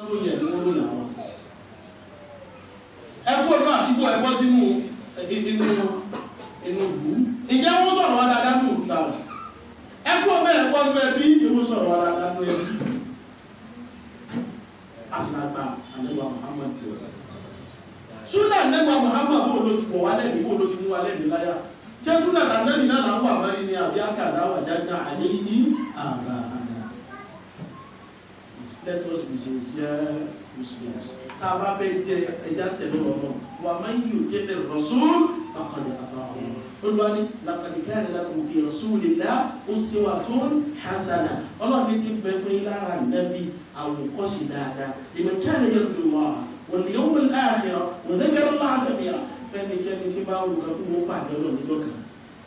tó yẹ ní wọ́n lónìí àwọn. ẹkú ọdún àdúgbò ẹ̀kọ́ sínú inú inú ìlú ìjẹ́ wọ́n sọ̀rọ̀ wá dáadáa ní òkúta rẹ̀ ẹkú ọmọ ẹ̀kọ́ ní ẹbí tí wọ́n sọ̀rọ̀ wá dáadáa ní ẹbí. asinagba anagba Muhammad tó rẹ̀. súnà anagba Muhammad bó ló ti pọ̀ wá lẹ́nu bó ló ti mú wá lẹ́nu láyà jẹ́ súnà anagba náà náà wà mọ́rin ní àbí àkàrà wà jáde àlẹ́ yìí àbá àná. Let us be sincere Muslims. Tá a bá bẹ jẹ ẹja tẹ̀lé ọ̀nà wà máa ń yóò jẹ́ tẹ̀lé Rasul faqad ata Allah. Olúwani laqad kana lakum fi Rasulillah uswatun hasana. Ọlọ́run ti bẹ fún yín lára nàbí àwòkọ́ṣe dáadáa. Liman kana yarju Allah wal yawmal akhir wa dhakara Allah kathira. Fẹ́nikẹ́ni tí bá wù ká kó wọ́n pàdé ọlọ́run níjọ́ kan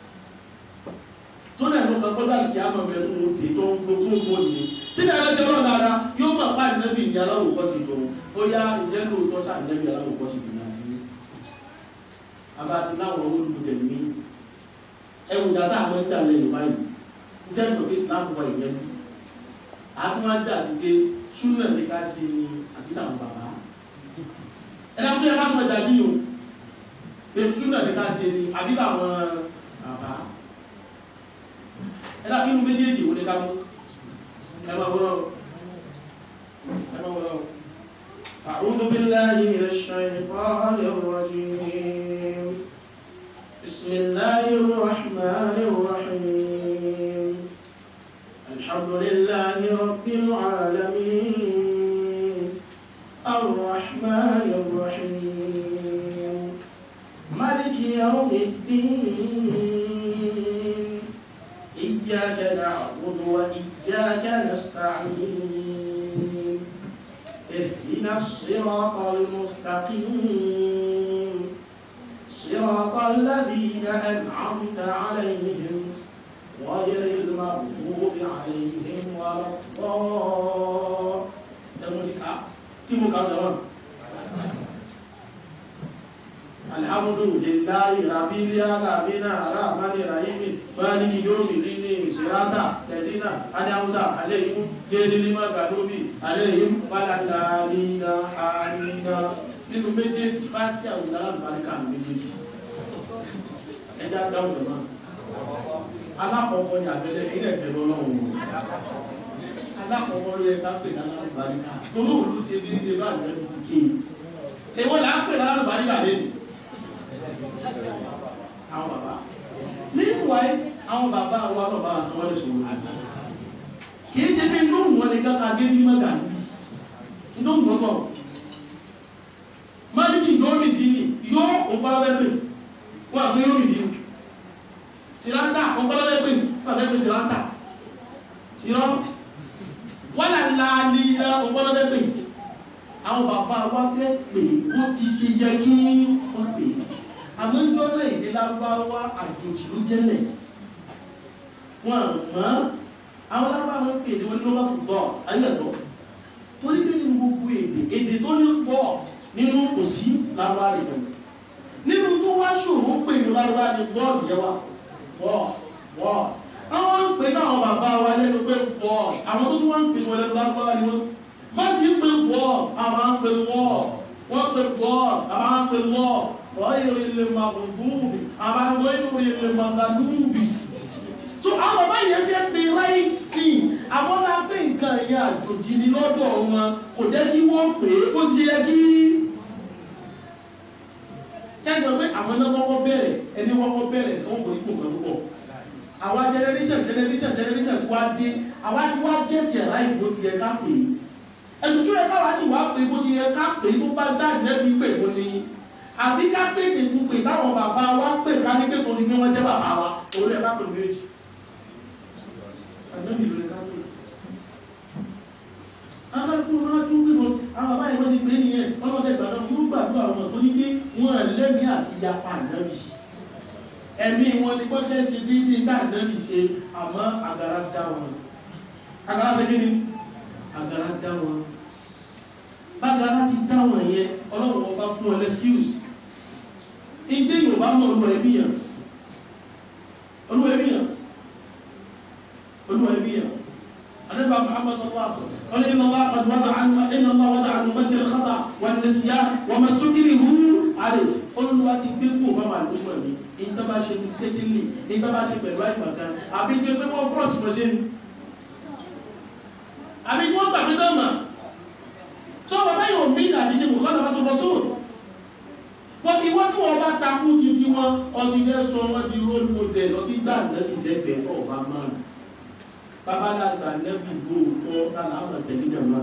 tó náà ló kan kọ́dà kí á máa bẹ̀rù òde tó ń gbó tó ń gbó nìyẹn sínú ẹ̀rọ jẹ́ lọ́nà ara yóò máa pa ìnẹ́bí ní aláwọ̀ kọ́ sí ìjọun ó yá ìjẹ́ lóòótọ́ sáà ìnẹ́bí aláwọ̀ kọ́ sí ìjọun àti ní. àbá ti láwọn olùdókè mí ẹwù dàtà àwọn ẹja lẹ yorùbá yìí ìjẹ́ ìjọba pé islam wà ìyẹn jù àti wọn jà sí pé súnà ní ká sí ni àbí làwọn bàbá ẹ dáa fún ẹ bá tún ẹja sí yòó pé súnà ní ká sí ni àbí làwọn bàbá ẹ̀dá kí inú méjèèjì wọlé ká mú ẹmọ wọ́n ẹmọ wọ́n أعوذ بالله من الشيطان الرجيم بسم الله الرحمن الرحيم الحمد لله رب العالمين الرحمن الرحيم مالك يوم الدين إياك نعبد وإياك نستعين اهدنا الصراط المستقيم صراط الذين أنعمت عليهم غير المغضوب عليهم ولا الضالين الحمد لله رب العالمين الرحمن الرحيم مالك يوم الدين صراط الذين أنعمت عليهم غير المغضوب عليهم ولا الضالين آمين nínú méjèèjì fáti àwọn alábàárìkà méjèèjì ẹjá dáhùn jọmọ́ alákọ̀ọ́kọ́ ni àbẹ̀lẹ̀ ilẹ̀ ẹ̀bẹ̀rẹ̀ ọlọ́run alákọ̀ọ́kọ́ yẹ ká pè ní alábàárìkà tó lóòrùn ṣe ní ilé bá ìrẹ́lẹ̀ ti kéè èwọ́n là ń pè ní alábàárìkà lẹ́nu àwọn bàbá meanwhile àwọn bàbá wa lọ́ba àsanwọ́lẹ̀ sọ̀rọ̀ kìí ṣe pé tó wọ́n ní káka gé ní mọ́gà níbi tó wọ́n bọ̀ máàlìkì yóò rí dì ní yóò òfàlọ́lẹ́pẹ̀ wọ́n àgbé yóò rí dì ní sírántà òfàlọ́lẹ́pẹ̀ wọ́n àgbé sírántà ìrọ́ wọ́n là láàlì òfàlọ́lẹ́pẹ̀ àwọn bàbá wa fẹ́ pè wọ́n ti ṣe yẹ kí wọ́n pè àmọ́ ìjọ náà èdè lágbàwá àjòjì ló jẹ́lẹ̀ wọn mọ́ àwọn lágbàwá ń pè ní wọn ní lọ́wọ́ tó tọ́ ayẹ́tọ́ torí pé nínú gbogbo èdè èdè tó ní pọ̀ nínú kò sí lágbàwá rẹ̀ pẹ̀lú nínú tó wá ṣòro ń pè ní lágbàwá ní bọ́ọ̀lù yẹwà bọ́ọ̀ bọ́ọ̀ àwọn ń pè sáwọn bàbá wa lẹ́nu pé bọ́ọ̀ àwọn tó tún wá ń pè wọn lẹ́nu lágbàwá ni wọ́n bá ti ń pè bọ́ọ̀ àwọn ń pè wọ́ọ̀ wọ́n pè bọ́ọ̀ àwọn ń pè wọ́ọ̀ غير المغضوب أما غير المغلوب so àwọn bàbá yẹn fẹ́ pe right thing àwọn náà pé nǹkan ẹ̀yà àjòjì ni lọ́dọ̀ wọn kò jẹ́ kí wọ́n pè é ó ti yẹ kí kẹ́sìmọ̀ pé àwọn náà kọ́kọ́ bẹ̀rẹ̀ ẹni kọ́kọ́ bẹ̀rẹ̀ kí wọ́n kò ní kò kan púpọ̀ àwa generation generation generation ti wá dé àwa ti wá get it right bó ti yẹ ká pè é ẹnu tí ó yẹ káwa sì wá pè é bó ti yẹ ká pè é tó bá dáàbì lẹ́bi pè fún ni àbí ká pè ní púpè táwọn bàbá wa pè ká ní pé kò ní pé wọ́n jẹ́ bàbá wa orí ẹ̀ká pè méjì àjẹ́bì lórí ká pè akẹ́kọ̀ọ́ wọn tún pè mọ́ àwọn bàbá ìwọ́n ti pè nìyẹn ọlọ́dẹ ìgbàdàn yóò gbàdúrà wọn tó ní pé wọ́n lẹ́mí àti yapa ànábì ẹ̀mí wọn ni gbọ́dẹ̀ ṣe dídí tá ànábì ṣe àmọ́ àgàrà dá wọn àgàrà ṣe kí ni àgàrà dá wọn bágàrà ti dá wọn yẹn ọlọ́run ọba fún ọ lẹ́skíùs ìdí yorùbá mọ̀ olú ẹbíyàn olú ẹbíyàn olú ẹbíyàn anẹ́bà muhammad sallallahu alaihi wasallam iná Allah qad wada'a iná Allah wada'a nẹ́síá wọ́n máa sókèrè hú àrè olùwà ti gbé kú òfin àwọn àdúgbò mi ìta bá ṣe mistakenly ìta bá ṣe pẹ̀lú àìmọ̀kan àbí gbé pé wọ́n fọ́ọ̀tì mọ̀ ṣe ni àbí wọ́n gbà pé náà mà tó wọ́n bá yóò mí àti ṣe bùkọ́ lọ́wọ́ tó lọ sóòrò wọ́n kí wọ́n tí wọ́n bá takú títí wọn ọdún ilé sọ wọ́n di role model ọtí gbà nẹ́bí sẹ́gbẹ̀ẹ́ náà bá máa babalagba nẹ́bí lóòótọ́ tààlà àwọn tẹ̀lé jàmá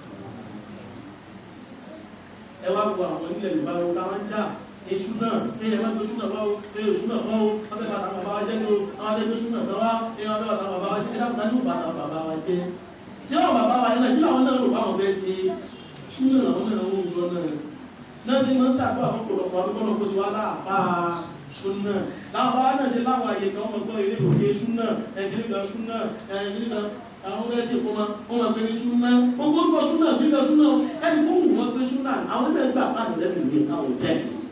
ẹ wá gbọ́ àwọn ilẹ̀ yorùbá wọn táwọn já èṣù náà ẹyẹ má gbé ṣúnà wá o ẹyẹ òṣù náà wá o wọ́n fẹ́ bàtà bàbá wa jẹ́ ní o àwọn adé gbé ṣúnà náà wá ẹyẹ wọ́n fẹ́ bàtà bàbá wa jẹ́ ẹ̀dá kan ní bàtà bàbá wa jẹ́ tí wọ́n bàbá wa yẹn náà kí làwọn náà rò báwọn bẹ́ẹ̀ ṣe ṣúnà làwọn náà ń jọ náà náà ṣe máa ń ṣàdúrà fún ọ̀pọ̀lọpọ̀ àdúgbò kó ti wá láàpá ṣúnà láwọn bá náà ṣe láwọn àyè kan ọmọ gbọ́ ilé òkè ṣúnà ẹ̀kìrí kan ṣúnà ẹ̀kìrí kan àwọn ọmọ ẹ̀jẹ̀ kó máa wọ́n máa gbé ní ṣúnà gbogbo orúkọ ṣúnà gbígbà ṣúnà ẹni kó wù wọ́n gbé ṣúnà àwọn ilé ẹgbà pàdé lẹ́nu ìwé káwọn tẹ̀.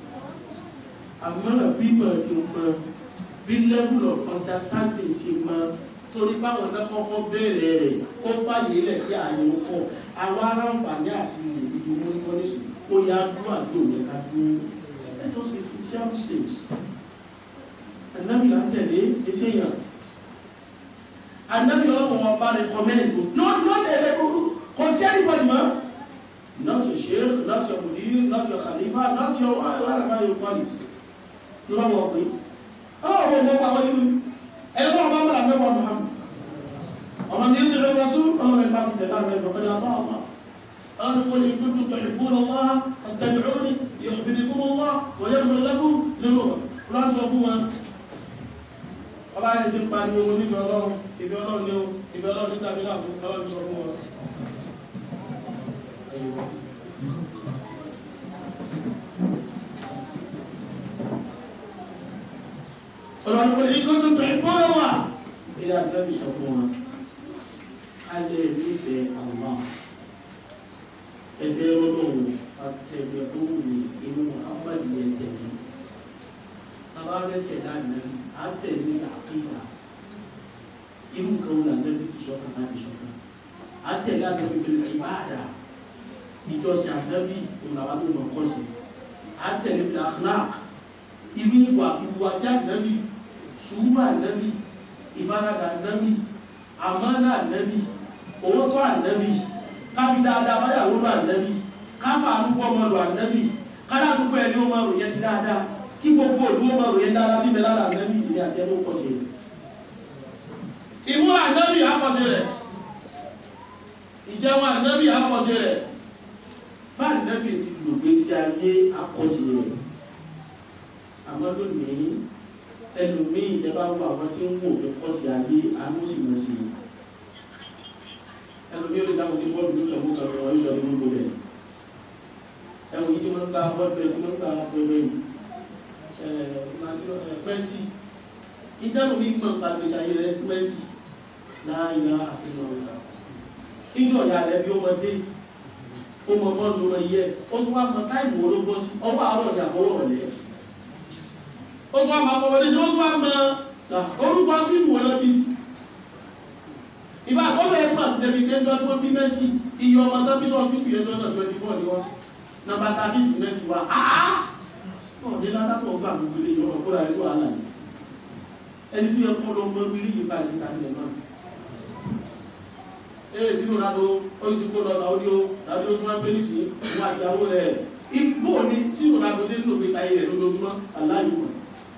àmọ́ bí mọ̀ ti mọ bí level of understanding ṣe mọ torí báwọn náà kọ́kọ́ bẹ̀rẹ̀ rẹ̀ ó fàyè lẹ̀ kí àyè ó pọ̀ àwọn aráǹfààní àti ìdìbò mọ́nímọ́nísì ó yá dúró àti òun ká dúró let us be sincere muslims anabi la tẹ̀lé ẹsẹ̀ yàn anabi ọlọ́wọ́ wọn bá recommend kò not not ẹ̀rẹ́ kò sí anybody mọ́ not your sheikh not your mudir not your khalifa not your whatever you call it lọ́wọ́ pé ọlọ́wọ́ wọn bá wọ́n yìí ẹ̀rọ wọn bá wọ́n àmẹ́wàá muhammad ọmọ ní ìdílé rasul ọlọ́wọ́ ẹ̀ bá ti tẹ̀lé àmẹ́ ìdọ̀kọ́jà tó àwọn قالوا قل إن كنتم تحبون الله فاتبعوني يحببكم الله ويغفر لكم ذنوبكم قرآن sọ fún wọn ọba ẹni tí ń pariwo mo nífẹ̀ẹ́ ọlọ́run ìfẹ́ ọlọ́run ní o ìfẹ́ ọlọ́run ní tàbí láàfún ọlọ́run sọ fún wọn ọlọ́run kò ní kó tó tẹ̀ ìpọ́nà wà ilé àjẹ́bí sọ fún wọn a lè nífẹ̀ẹ́ àwọn ẹgbẹ́ ọlọ́run àtẹ̀gbẹ́ tó wù ní inú àpàdé yẹn tẹ̀sí bàbá rẹ̀ tẹ̀lé àná àtẹ̀lé àkíyà irú kan wù lànà bí tó sọ́kàn láti sọ́kàn àtẹ̀lé ànábì fil ìbáàdà ìjọsìn ànábì ònàwà tó mọ̀ kọ́ sí àtẹ̀lé fil akhlaq irú ìwà ìwàsí ànábì sùúrù ànábì ìfaradà ànábì àmánà ànábì owó tó ànábì kábí dáadáa báyàwó lọ ànábì káfà àdúgbò ọmọ lọ ànábì kádà àdúgbò ẹni ó máa rò yẹn dáadáa kí gbogbo òlú ó máa rò yẹn dáadáa sí ìbẹ̀lára ànábì ìdílé àti ẹni ó pọ̀ sí rẹ̀ ìmú ànábì àkọsí rẹ̀ ìjẹun ànábì àkọsí rẹ̀ bá ànábì ti lò gbé sí ayé àkọsí rẹ̀ àmọ́ lónìí ẹlòmíì ìjẹba wo àwọn tí ń wò pé kọ́sí ayé àánú sì mọ̀ sí i ẹlòmíì olè dáhùn ní bọ́ọ̀lù nípa mú kan ọ̀rọ̀ ìṣọ̀rí gbogbo rẹ̀ ẹwù yìí tí wọ́n ń gba bọ́ọ̀lù rẹ̀ sí wọ́n ń gba fẹ́rẹ́ yìí pẹ́sì ìdánù mi mọ̀ nípa gbèsè ayé rẹ̀ pẹ́sì láàyè àfihàn ọ̀gá ìjọ ìyá rẹ̀ bí ó mọ déètì ó mọ mọ́tò ó mọ iye ó tún wá mọ táìmù ológbó sí ọwọ́ àárọ̀ ní àkọwọ́ ọ̀lẹ́ ó tún wá mọ akọwọ́ lé sí ó tún wá mọ orúkọ sífù wọn lọ́bí sí ìbá àkọ́bẹ̀ ẹgbà tẹ̀lé gẹ́gẹ́ tí wọ́n bí mẹ́sì iye ọmọ tó bí sọ́ọ̀sì fi ẹjọ́ náà 24 ni wọ́n nọmba 36 mẹ́sì wá àá ọ̀dẹ́ látàkọ̀ ọgbà gbogbo ilé ìyọ́nà kó ráyé sí wàhálà ní ẹni tó yẹ kọ́ lọ mọ́ bí ilé ìbá ìta ilẹ̀ náà ee sínú rádó ó ti kó lọ sàódì ó tàbí ó tún wá pé nìsí wọn àti ìyàwó rẹ̀ igbó ni sínú rádó sí nínú gbèsè ayé rẹ̀ lójoojúmọ́ aláìmọ̀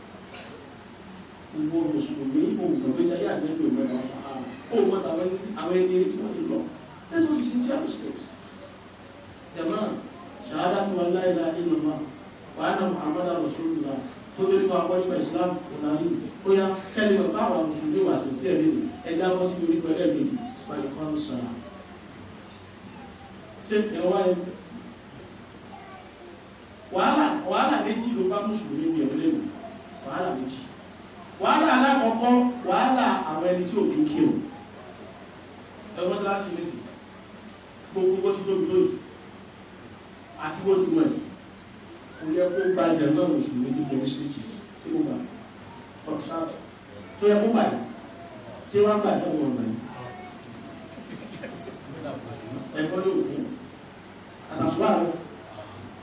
gbogbo mùsùlùmí òun gbèsè ayé àjẹjọ ìmọ̀ ọ̀sán ó wọ́n tàwọn àwọn ẹni tí wọ́n ti lọ lẹ́tọ́ fi sincere respect jama ṣàhádà tí wọ́n láìlá inú ma wà á na muhammadu rasulullah tó bí wọ́n wọ́n nípa islam ọ̀nàrí ó yá kẹ́lẹ̀ wọ́n bá àwọn mùsùlùmí wà sí sí ẹ̀rí ẹ̀dá bọ́ sí orí pẹ̀lú ẹ̀kejì wọ́n kọ́ ń sọ̀rọ̀ ṣé ẹ̀ wá ẹ̀ wàhálà méjì ló bá mùsùlùmí ní ẹ̀rọ lẹ́nu wàhálà méjì wàhálà alákọ̀ọ́kọ́ wàhálà àwọn ẹni tí ò kí kí o ẹgbọ́n tí láti mẹ́sì gbogbo bó ti tóbi lóyìí àti bó ti mọ̀ ẹ̀ kò yẹ kó gba jẹ̀mọ́ mùsùlùmí tí kìí sí ti tí ó gbà ọ̀sáàtọ̀ tó yẹ kó báyìí tí wọ́n gbà ẹ̀wọ̀n ọ̀nà yìí ẹ̀kọ́ ló kú àtàṣùwà rẹ̀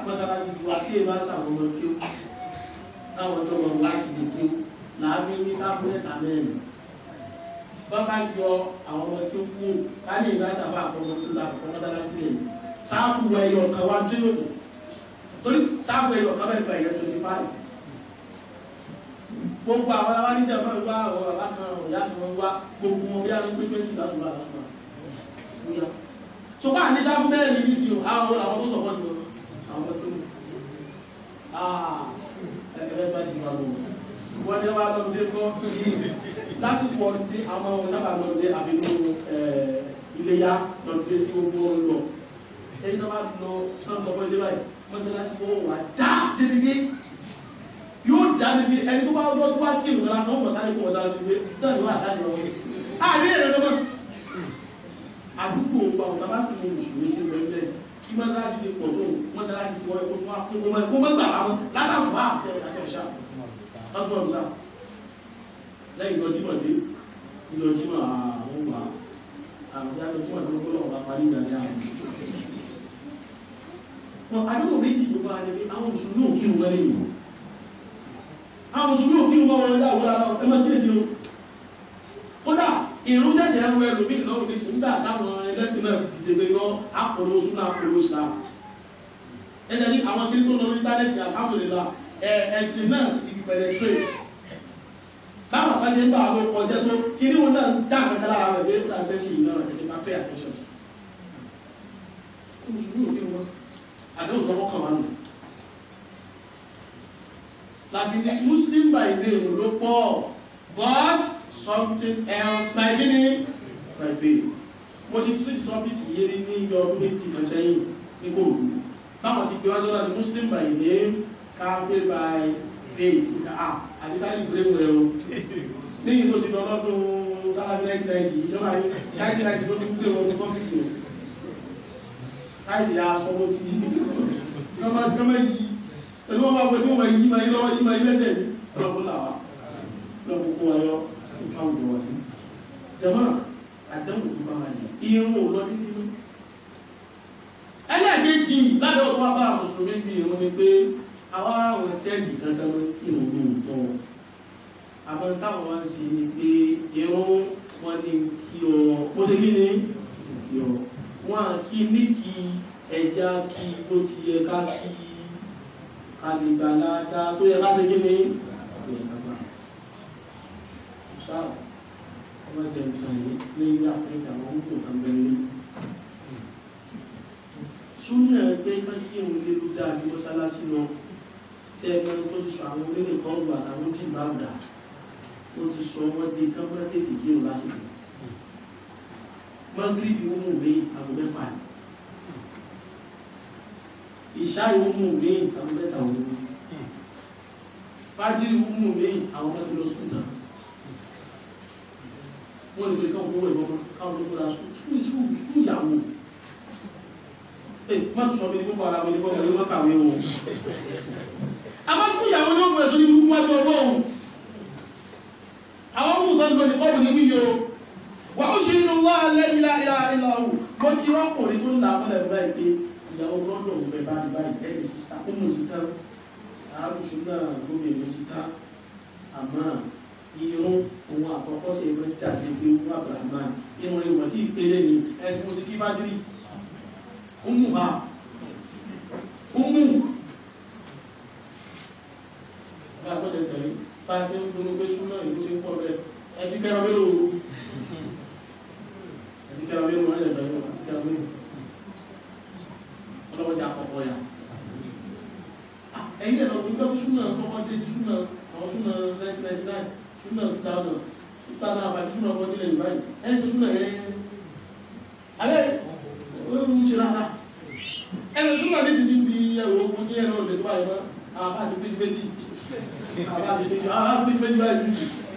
mọ́sálásí ti wá kí èèbá sàwọn ọmọ kí ó táwọn ọjọ́ wọn wá kìlì kí ó làábí ní sáfù mẹ́ta mẹ́rin bọ́bá yọ àwọn ọmọ kí ó kú ká ní ìgbà sábà àkọ́mọ tó la àkọ́kọ́ mọ́sálásí lè sáfù ẹyọ kan wá tí yóò tó torí sáfù ẹyọ kan bẹ́ẹ̀ gba ẹ̀yẹ twenty five gbogbo àwọn aláwáníjà máa ń wá àwọn bàbá kan ọ̀yá kan wá gbogbo wọn bí a ló pé twenty lásùmá lásùmá so bá ní sáfù mẹ́rin ní sí o àwọn àwọn tó sọ̀pọ̀ tí wọ́n àwọn tó ní àà ẹgbẹ̀rẹ́ bá ṣe wà lọ wọ́n ní wá lọ́dún kọ́ lásìkò ọdún àwọn ọmọ sábà lọ́dún àbínú iléyá lọ́dún tí gbogbo wọn lọ ẹni tó bá lọ sọ́nà lọ́pọ̀ ilé báyìí wọ́n ti lásìkò wà dá dédé yóò dá dédé ẹni tó bá lọ́dún tó bá kí ìrùn lásán wọ́n sáré kó wọ́n dá sí pé sọ́nà ló wà láti ọ̀rọ̀ àbí èrè lọ́mọ́ àdúgbò ọgbà ọ̀tà bá sì mú mùsùlùmí sí ìrọ̀lẹ́ kí mọ́sálásí ti pọ̀ tó mọ́sálásí ti wọ́n ẹ̀kọ́ tó wá kún kó mọ́ gbà wọn látàfà àti ẹ̀ṣà lọ́sùn ọ̀dùnà lẹ́yìn lọ jímọ̀ dé ìlọ jímọ̀ àwọn ọgbà àwọn ìyá lọ jímọ̀ tó gbọ́dọ̀ ọba parí ìdájá wọn àdúgbò méjì tó bá níbi àwọn mùsùlùmí ò kírun wọlé yìí àwọn mùsùlùmí ò kírun wọlé láwùrọ̀ ẹ máa kíyèsí o kódà ìrún ṣẹ̀ṣẹ̀ ẹrù ẹlòmí lọ́rùn ní ṣùgbà táwọn ẹlẹ́sìn náà ti dìde pé yọ àpòlò súnà àpòlò islam ẹ̀jẹ̀ ní àwọn kiri tó lọ ní íńtánẹ́ẹ̀tì alhamdulillah ẹ̀sìn náà ti di penetrate báwọn kan ṣe ń bá àwọn kọjá tó kiri wọn náà já àkàtà lára rẹ̀ bí ẹ̀kọ́ àfẹ́ sí iná ẹ̀jẹ̀ máa pay attention sí. mùsùlùmí ò ní wọn àdéhùn lọ́wọ́ kan wà nù. làbí muslim by name ló pọ̀ but something else by gini by faith mo ti tún ti topic yé ní ní iye ọdún méjì kan sẹ́yìn ní kòòdù táwọn ti gbé wájú náà ní muslim by name kafir by faith níta ah àdìsáyé ìfúrẹ́mù rẹ o níyìn tó ti lọ lọ́dún sálábí 1990 ìjọba 1990 tó ti gbé wọn ní kọ́fíìkì o káìdì aṣọ́wọ́ ti yí gọ́mọ̀ yí pẹ̀lú wọn bá gbé tí wọ́n yí ma yí lọ́wọ́ yí ma yí lẹ́sẹ̀ ní ọlọ́pùn làwà lọ́pùn kó ọyọ́ ìfàwùjọ wọ́n sí jẹmọ́ àdánwò tó bá wà ní irun ò lọ nínú ẹlẹ́ẹ̀kejì ládọ̀ tó wá bá mùsùlùmí bí irun ni pé àwọn àwọn sẹ́ẹ̀dì kankan ló kí irun ní òótọ́ àmọ́ táwọn wá ń ṣe ni pé irun wọn ní kí ọ bó ṣe kí ni kí ọ wọn kí ní kí ẹja kí bó ti yẹ ká kí kàlìgbàládá tó yẹ ká ṣe kí ni sáà ọmọ jẹ nǹkan yìí ní ilé àpẹẹrẹ àwọn oúnjẹ kan bẹ̀rẹ̀ súnmọ́ ẹgbẹ́ ká kí òun lé ló dáa ní mọ́sálásí lọ tí ẹgbẹ́ tó ti sọ àwọn onílé kan wà àtàwọn tí bá dà ó ti sọ wọ́n di kámẹ́rà tètè kí òun lásìkò mọ́gírìbì ó mú mi àgọ́ mẹ́fà ní ìṣá ìwó mú mi àgọ́ mẹ́ta òun fájírì ó mú mi àwọn ọmọ ti lọ sùkúl tán wọ́n lè pè káwọn owó ìbọn káwọn tó kóra sùkúl sùkúl ìyàwó ẹ má tún sọ mi ní púpọ̀ ara mi ní púpọ̀ ní wọ́n kàwé o àmọ́ sùkúl ìyàwó ní òun ẹ̀sọ́ ní wúwú wájú ọgbọ́ òun àwọn ọmọ ìtọ́ ìgbọ̀n ní kọ́ọ̀bù ní wíyọ wà ó ṣe inú wá alẹ́ ilá ilá ilá ọ̀hún mo ti rọ́pùnrin tó ń là mọ́lẹ̀ báyìí pé ìyàwó rọ́dọ̀ òun bẹ̀ bá ní báyìí ẹ̀ẹ́dì sísá ó mú ti tán àárùsùn náà gómìnà ti tán àmọ́ irun ohun àkọ́kọ́ sí ẹgbẹ́ jáde pé wọ́n abrahaman irun rẹ̀ wọ́n tí ìpele ni ẹ̀sùn mo ti kí fájírí umu ha umu bá gbọ́dẹ̀ tẹ̀lé bá ti ń dúró pé súnmọ́ ìlú ti ń pọ̀ rẹ̀ ẹ ti kẹ́rọ mélòó ẹ ti kẹ́rọ mélòó ẹ̀ bẹ̀rẹ̀ ẹ ti kẹ́rọ mélòó ọlọ́wọ́jà àkọ́kọ́ ya ẹ̀yìn ẹ̀lọ́ gbígbọ́ tí súnmọ́ ọkọ̀ dé ti súnmọ́ àwọn súnmọ́ 1999 súnà 2000 súnà àbájú súnà ọkọ̀ nílẹ̀ ìbáyìí ẹni tó súnà ẹ̀ alẹ́ olóòrùn ṣe lára ẹni súnà ní ti ti di ẹwọ ogun ní ẹ̀rọ ìlẹ̀ tó báyìí mọ́ àbá àti pèsè méjì àbá àti pèsè méjì báyìí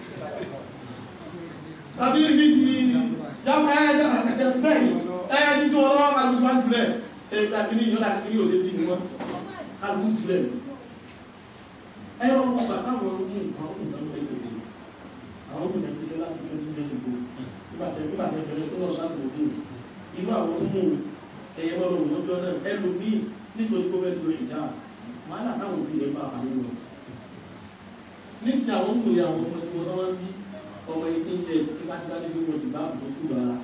tàbí ibi ti jámọ́ ẹ̀ẹ́dẹ́ àkẹ́kẹ́ bẹ́ẹ̀ ẹ̀ẹ́ tí tó ọlọ́wọ́ kàlùkù máa ń jùlẹ̀ ẹ̀ẹ́dẹ́ àti ní ìyọ́nà àti ní òṣèlú ní wọn kàlùkù jùlẹ̀ ẹ̀rọ ọgbà táwọn ọmọ nǹkan ọmọ nǹkan pẹ̀lú àwọn ọmọ ìjẹsílẹ̀ láti twenty years ago nígbàtẹ̀ nígbàtẹ̀ bẹ̀rẹ̀ sọ́nà sáàtì òkè irú àwọn ọmọ ẹ̀yẹ mọ́rọ̀ òmọ́jọ́ náà ẹlòmí nítorí kó fẹ́ lórí ìjà wàhálà táwọn òbí rẹ̀ bá wà nínú rẹ̀ nísìn àwọn ń pòye àwọn ọmọ tí wọ́n wá ń bí ọmọ eighteen years tí bá ti bá débi wọn ti bá àbùkù fún ìgbàlá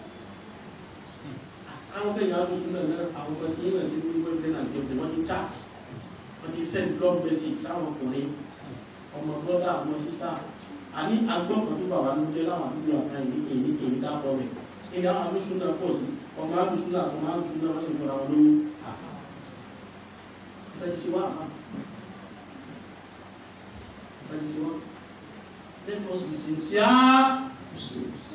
àwọn kẹyìn alùsùn náà náà àwọn ọmọ tí yín náà ti ní boyfriend and girlfriend wọ́n ti chat wọ́n ti send blog message sáwọn ọkùnrin ọmọ brother ọmọ sister àní agbọ́kàn tó bà wá ló jẹ́ láwọn àdúgbò àká ìní èyí èyí dápọ̀ rẹ̀ ṣe ní àwọn alùsùn náà pọ̀ sí ọmọ alùsùn náà ọmọ alùsùn náà wọ́n sì fọ́ra wọn lóyún àfẹ́ sí wá àfá àfẹ́ sí wá let us be sincere Muslims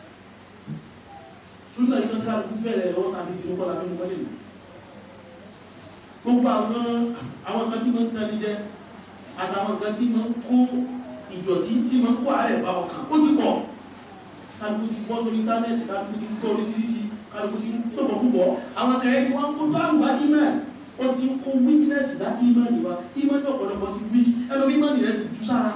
súnà yìí lọ́sí káàkiri bẹ̀rẹ̀ ẹ̀rọ tàbí tí ó kọ́ lábẹ́ mọ́lẹ̀ ní gbogbo àwọn àwọn kan tí mọ́ ń tẹ́lẹ̀ jẹ́ àtàwọn kan tí mọ́ ń kó ìdọ̀tí tí mọ́ ń kó ààrẹ bá ọkàn ó ti pọ̀ kálukú ti bọ́ sórí íńtánẹ́ẹ̀tì kálukú ti gbọ́ oríṣiríṣi kálukú ti pọ̀pọ̀ púpọ̀ àwọn kẹrẹ tí wọ́n ń kó dáhùn bá ìmọ̀ ó ti ń kó weakness bá ìmọ̀ níwá ìmọ̀ ní ọ̀pọ̀lọpọ̀ ti weak ẹnu ìmọ̀ nìyẹn ti tú sára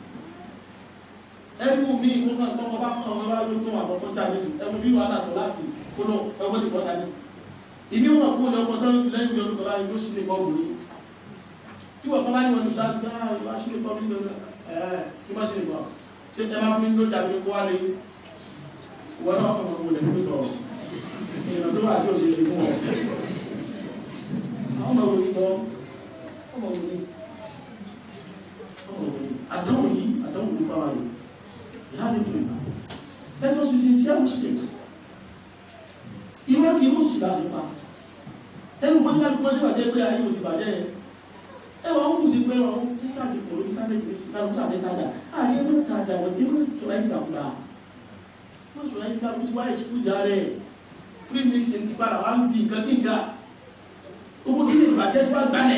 ẹnu mi ìwọ́n kọ́kọ́ bá kọ́ ọmọ bá ló tó àkọ́kọ́ jáde sí ẹmu bí wàhálà tó láti kóló ẹgbẹ́ ti bọ́ jáde sí ìbí wọn kú ní ọkọ̀ tó ń lẹ́yìn bí ọdún kọlá yóò sí ní fọ́ọ̀mù ní tí wọ́n kọ́lá ní wọn lùsá ti dáa ìwá sí ní fọ́ọ̀mù ní ẹ̀ kí má sí ní fọ́ọ̀mù ṣe ẹ bá fún mi ló jáde kó wá lé wọn náà kọ̀ mọ̀ lẹ́nu tó ìrìnà tó wà sí òṣèṣe fún ọ àwọn ọmọ òní lọ ọmọ òní ọmọ òní àdánwò yìí àdánwò yìí bá wà yìí láti fún ìgbà let us be sincere muslims ìwọ́n kì í mú sí láti pa ẹnu bó nígbà gbọ́n sí bàjẹ́ pé ayé ò ti bàjẹ́ ẹ̀ ẹwà ó kù sí pé ọ̀hún tí sáà ti kò lórí kábẹ́tì ní sí kálukú àti tajà ààrẹ ẹgbẹ́ tajà wọ́n dé mọ́ sọ̀rọ̀ ẹ̀dí kàkúrà wọ́n sọ̀rọ̀ ẹ̀dí kàkúrà ti wá ìṣúkúzì ààrẹ free mixing ti padà wá ń di nǹkan kí nǹkan owó kí ní ìbàjẹ́ tí wá gbálẹ̀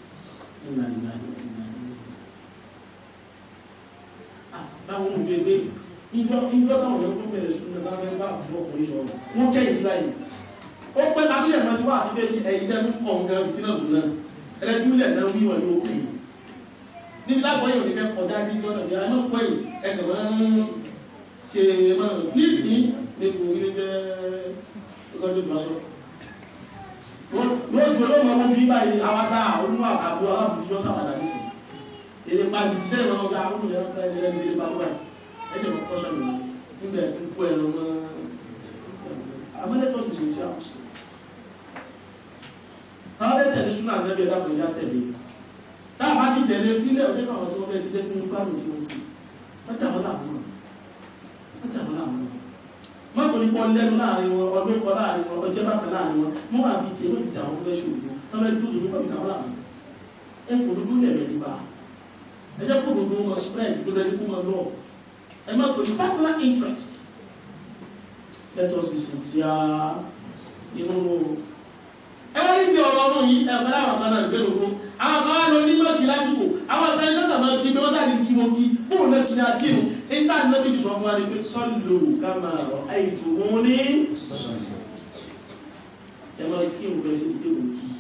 láwọn òbí ẹgbẹ́ ìjọ ìjọ náà yọ tó bẹ̀rẹ̀ sí ní lábẹ́ bá àbúrò ọkùnrin sọ̀rọ̀ wọ́n kẹ́ ìsìlá yìí ó pẹ́ lábílẹ̀ mọ́ sí wá sí pé ẹ̀yìn tẹ́lú kọ̀ǹgá tí náà lòun náà ẹlẹ́júlẹ̀ náà wí wọn yóò pè é níbi lágbọ́ yóò ti fẹ́ kọjá bí lọ́nà bí i pẹ́ ẹgbẹ̀ máa ń ṣe máa ní ìsín nípò ilé jẹ́ ọgọ́dún ìgbàsọ́ lóòjò ló mọ̀ ojú ibáyìí awádá olú àbú alábùjọ́ sàwádà ní sí èrè pàdé bẹ́ẹ̀ lọ́nà ọgá àwọn olùyẹn ọkọ̀ ẹ̀rẹ́ ní ilé pàdé ẹ̀ṣẹ̀ mọ̀ kọ́ṣọ́ mi nígbà tí ń kó ẹ̀rọ mọ́ amẹ́lẹ́tọ́ ti sí àkùsù táwọn bẹ́ẹ̀ tẹ̀lé súnà nẹ́bí ẹ̀dá kò já tẹ̀lé táà bá sì tẹ̀lé fílẹ̀ ọdẹ́ àwọn tí wọ́n fẹ́ sí jẹ́ fún gbádùn tí wọ́n sì wọ́n dà wọ́n láàmú wọ́n dà wọ́n láàmú mọ́tò ní pọ́ lẹ́nu láàrin wọn ọdún kọ láàrin wọn ọjọ́ bákan láàrin wọn mọ́ wà fi tiẹ̀ lóbi dàwọn fẹ́ ṣòwò tán fẹ́ dúdú nípa ìdàwọn láàmú ẹ kò dúdú lẹ̀rẹ̀ ti bá ẹ jẹ́ kó dúdú wọn spread tó lẹ́ni kó wọn lọ ẹ má tó ní personal interest let us be sincere inú ẹ wá níbi ọ̀rọ̀ ọ̀rọ̀ yìí ẹ̀fẹ́ láwọn kan náà gbé lóko àwọn kan wá lọ ní mọ́ọ̀kì lásìkò àwọn kan náà máa kí bí wọ́n sáà ní kí wọ́n kí fóònù náà ti ní akínú nígbà tí wọ́n fi sọ fún wa ní pé sọ́lù kama àìtù wọn ní ẹ máa kí òun bẹ́ẹ̀ sí ìdí òun kí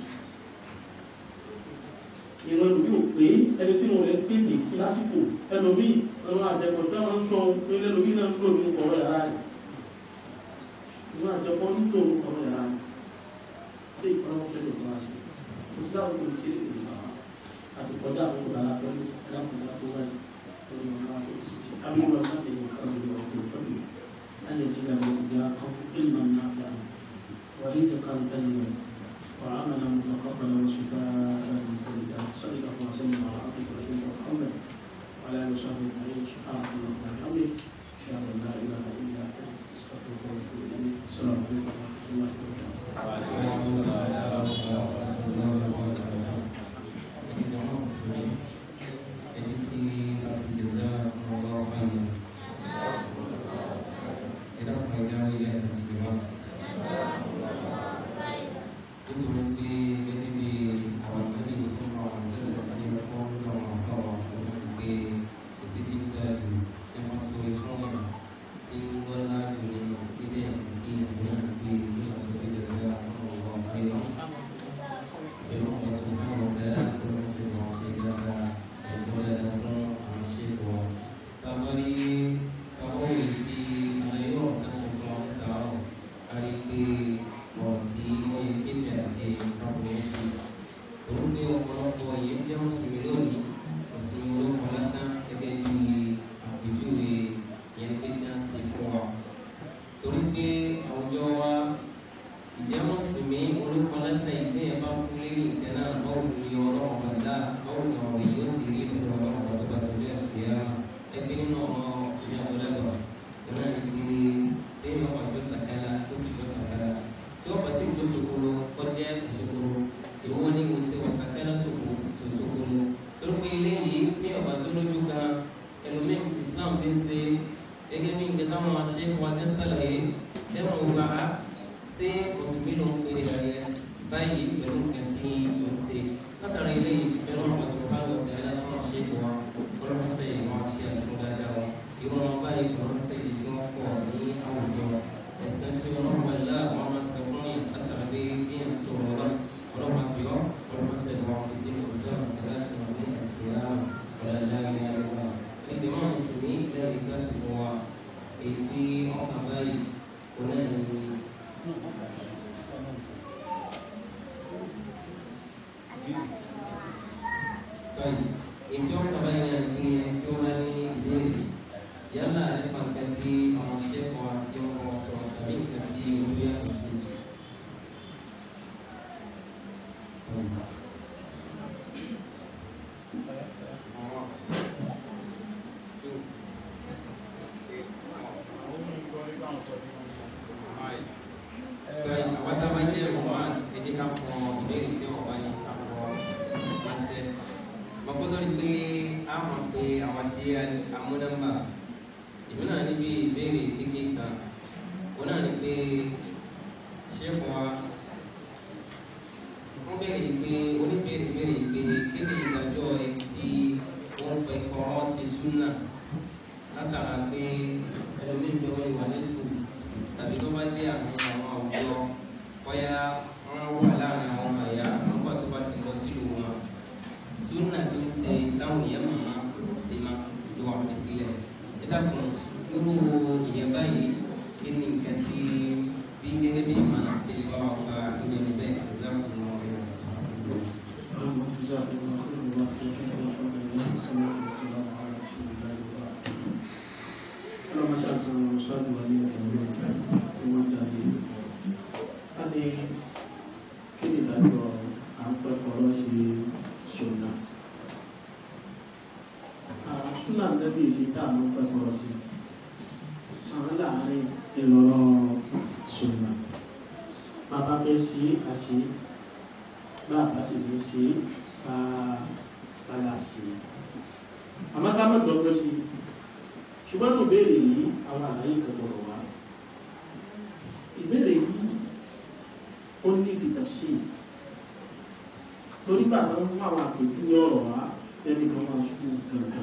ìran ìlú yóò pé ẹni tí wọn lè pé lè kí lásìkò ẹlòmí ọ̀nà àjẹpọ̀ tí wọ́n ń sọ pé lẹ́lòmí náà ń lò ní ọ̀rọ̀ yàrá rẹ̀ ìran àjẹpọ̀ ń lò ní ọ̀rọ̀ yàrá rẹ̀ tí ìpamọ́ tẹ́lẹ̀ tó wá sí mo ti dáwọn olùkí ìlú bàbá àti kọjá àwọn ọ̀dàlá pẹ̀lú ẹlẹ́kùnrin tó wáyé lórí ọ̀nà àkókò sí abúlé ọ̀sán lè yọ̀ kan lórí ọ̀sán pẹ̀lú أن يزيد وإياكم علما نافعا ورزقا طيبا وعملا متقبلا وشفاء من كل داء صلى الله وسلم على عبدك ورسولك محمد وعلى اله وصحبه اجمعين سبحانك اللهم وبحمدك اشهد ان لا اله الا انت استغفرك واتوب اليك السلام عليكم ورحمه الله Thank you. islam fi ń ṣe gẹ́gẹ́ bí nǹkan táwọn máa ṣe wá ti ń ṣàlàyé ẹ̀wọ̀n gba ṣé mùsùlùmí ló ń pè é ayẹ báyìí pẹ̀lú nǹkan tí ó ń ṣe látara ilé ìbẹ̀rù ọ̀pọ̀ sọ̀rọ̀ ọ̀tẹ̀ aláṣọ ṣe wà ọlọ́mọṣẹ́ ìwọ̀n àti àtúntò dáadáa wọn ìwọ̀n wọn báyìí ọlọ́mọṣẹ́ ìdí wọn pọ̀ ní àwùjọ ẹ̀sẹ̀ tí ọlọ́mọ ilá àwọn máa ṣe fún yìí látara pé bí ẹ̀ ń sọ ọ̀rọ̀ ọlọ́mọ fi ọ́ ọlọ́mọṣẹ́ ìwọ̀n fi sí ọjọ́ àti láti wọn ní ìyá ọ̀làláyé ayọ̀wà níbi wọn mùsùlùmí lẹ́yìn ìgbà sí wa èyí tí wọ́n kà báyìí kò náà ní báyìí èyí tí wọ́n kà báyìí náà ní ẹni tí ó máa ní ìbéèrè yálà nípa nǹkan tí àwọn ṣẹ́kọ̀ọ́ àti ọkọ̀ sọ tàbí nǹkan tí olú yàtọ̀ sí. Báyìí àwọn tá a bá jẹ́ ọmọ àti ẹ̀jẹ̀ ká kọ ìbéèrè tí wọ́n bá ní ká kọ ránṣẹ́. Bàbá rí pé a mọ̀ pé àwọn tí amúnàmbà ìlú náà níbi ìbéèrè kékeré kan òun náà ní pé ṣẹ́kù wa wọ́n bẹ̀rẹ̀ ní pé oníbèrè bẹ̀rẹ̀ ní pé kí ni ìdájọ́ ẹ tí wọ́n fẹ́ kọ́ ọ́ sí súnà látara pé ẹlòmíín bí wọ́n wà ní sùn tàbí tó bá dé àmì àwọn àwùjọ bóyá wọ́n wà láàrin àwọn àyà nígbà tó bá ti lọ sílùú wọn súnà tó ń ṣe táwọn èèyàn màmá ṣe máa ló wà fi sílẹ̀ ẹ dákun irú ìyẹn báyìí kí ni nǹkan tí tí gẹ́gẹ́ bí ìmọ̀ràn tí ẹ bá wà gba ìyẹn níbẹ̀ ẹ dákun lọ rẹ̀. Ọlọ́mọ ṣàṣọ ṣọ́ọ̀dù wa ní ẹ̀sìn ìlú tí wọ́n dá lé. A ní kí ni ìdájọ́ à ń pẹ́ kọ́ lọ́ ṣe ṣọ̀nà. Ṣúnà tẹ́bí ìṣe tá à ń pẹ́ kọ́ lọ sí. Sàn láàárín ìlọ́rọ̀ ṣọ̀nà. Bàbá fẹ́ sí àṣì. Bàbá sì ní sí ká kálá sí. Àmọ́ ká mọ̀ dọ́gbọ́ sí ṣùgbọ́n tó béèrè yìí àwọn àlàyé kẹgbọ̀rọ̀ wá ìbéèrè yìí ó ní ìdìtàṣí torí bàbá ń mú àwọn àpèjú ní ọ̀rọ̀ wá ẹni kan máa ṣubú gangan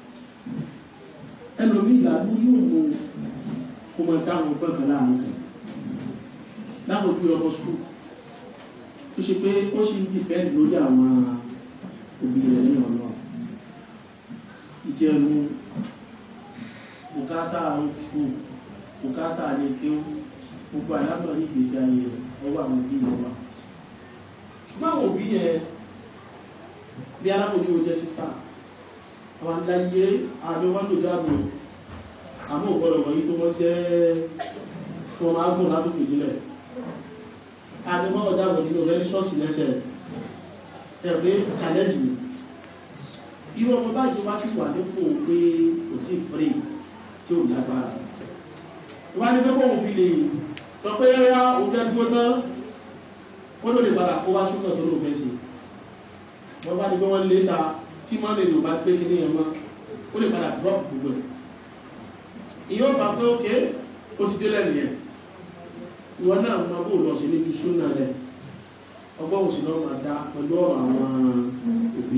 ẹlòmí ìlànà yóò mú kó máa dáhùn gbọ̀ngàn láàrin kan láwọn ojú ọmọ skul tó ṣe pé ó ṣe ń dìpẹ́ǹdì lórí àwọn òbí rẹ̀ ní ọ̀nà ìjẹun bùkátà ojú bùkátà lè kí ó gbogbo àlábọ̀ ní ìgbésí ayé rẹ̀ ọwọ́ àwọn òbí rẹ̀ wà ṣùgbọ́n àwọn òbí yẹn bí alábòjú ó jẹ́ sísá àwọn aláyé àjọ wọn lò jáàbò àmọ́ ògbọ́dọ̀ wọ̀nyí tó wọ́n jẹ́ tó máa gùn látòkè nílẹ̀ àjọ wọn ọ̀jáàbò nínú ọ̀rẹ́ ní ṣọ́ọ̀ṣì lẹ́sẹ̀ rẹ̀ pé challenge ni irú ọmọ báyìí wá sí wà nípò pé kò tí ì pray tí ó lágbára wọ́n ní pẹ́pọ̀ òun fi lè sọ pé rárá òun fẹ́ dúró tán ó ló lè padà kó wá ṣúgbọ́n tó lò fẹ́ sí wọ́n bá ní pé wọ́n lé ta tí wọ́n lè lò bá pé kí ní ẹ̀mọ́ ó lè padà drop gbogbo ẹ̀ ìyóò bá pé ókè ó ti dé lẹ́nu yẹn ìwọ náà mọ bó lọ sí ní ju súnà rẹ ọgbọ́n òsì náà máa dá pẹ̀lú ọ̀rọ̀ àwọn òbí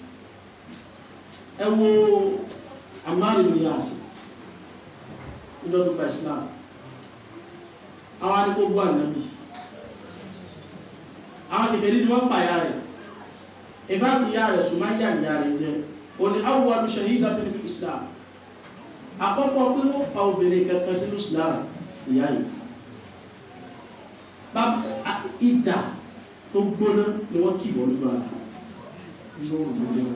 ẹ wo amáàlì ní àsìkò lọ́dún gba islam àwọn anìkógbó ànábì àwọn kèfèrí ni wọ́n pa ìyá rẹ̀ ìbá ti yá rẹ̀ ṣùgbọ́n yá ìyá rẹ̀ jẹ́ o ní awọ́ alùsẹ̀ yìí dátí ní islam àkọ́kọ́ pé wọ́n pa obìnrin kankan sínú islam ìyá yìí ìdà tó gbóná ni wọ́n kì wọ́n lójú ara lóòrùn lójú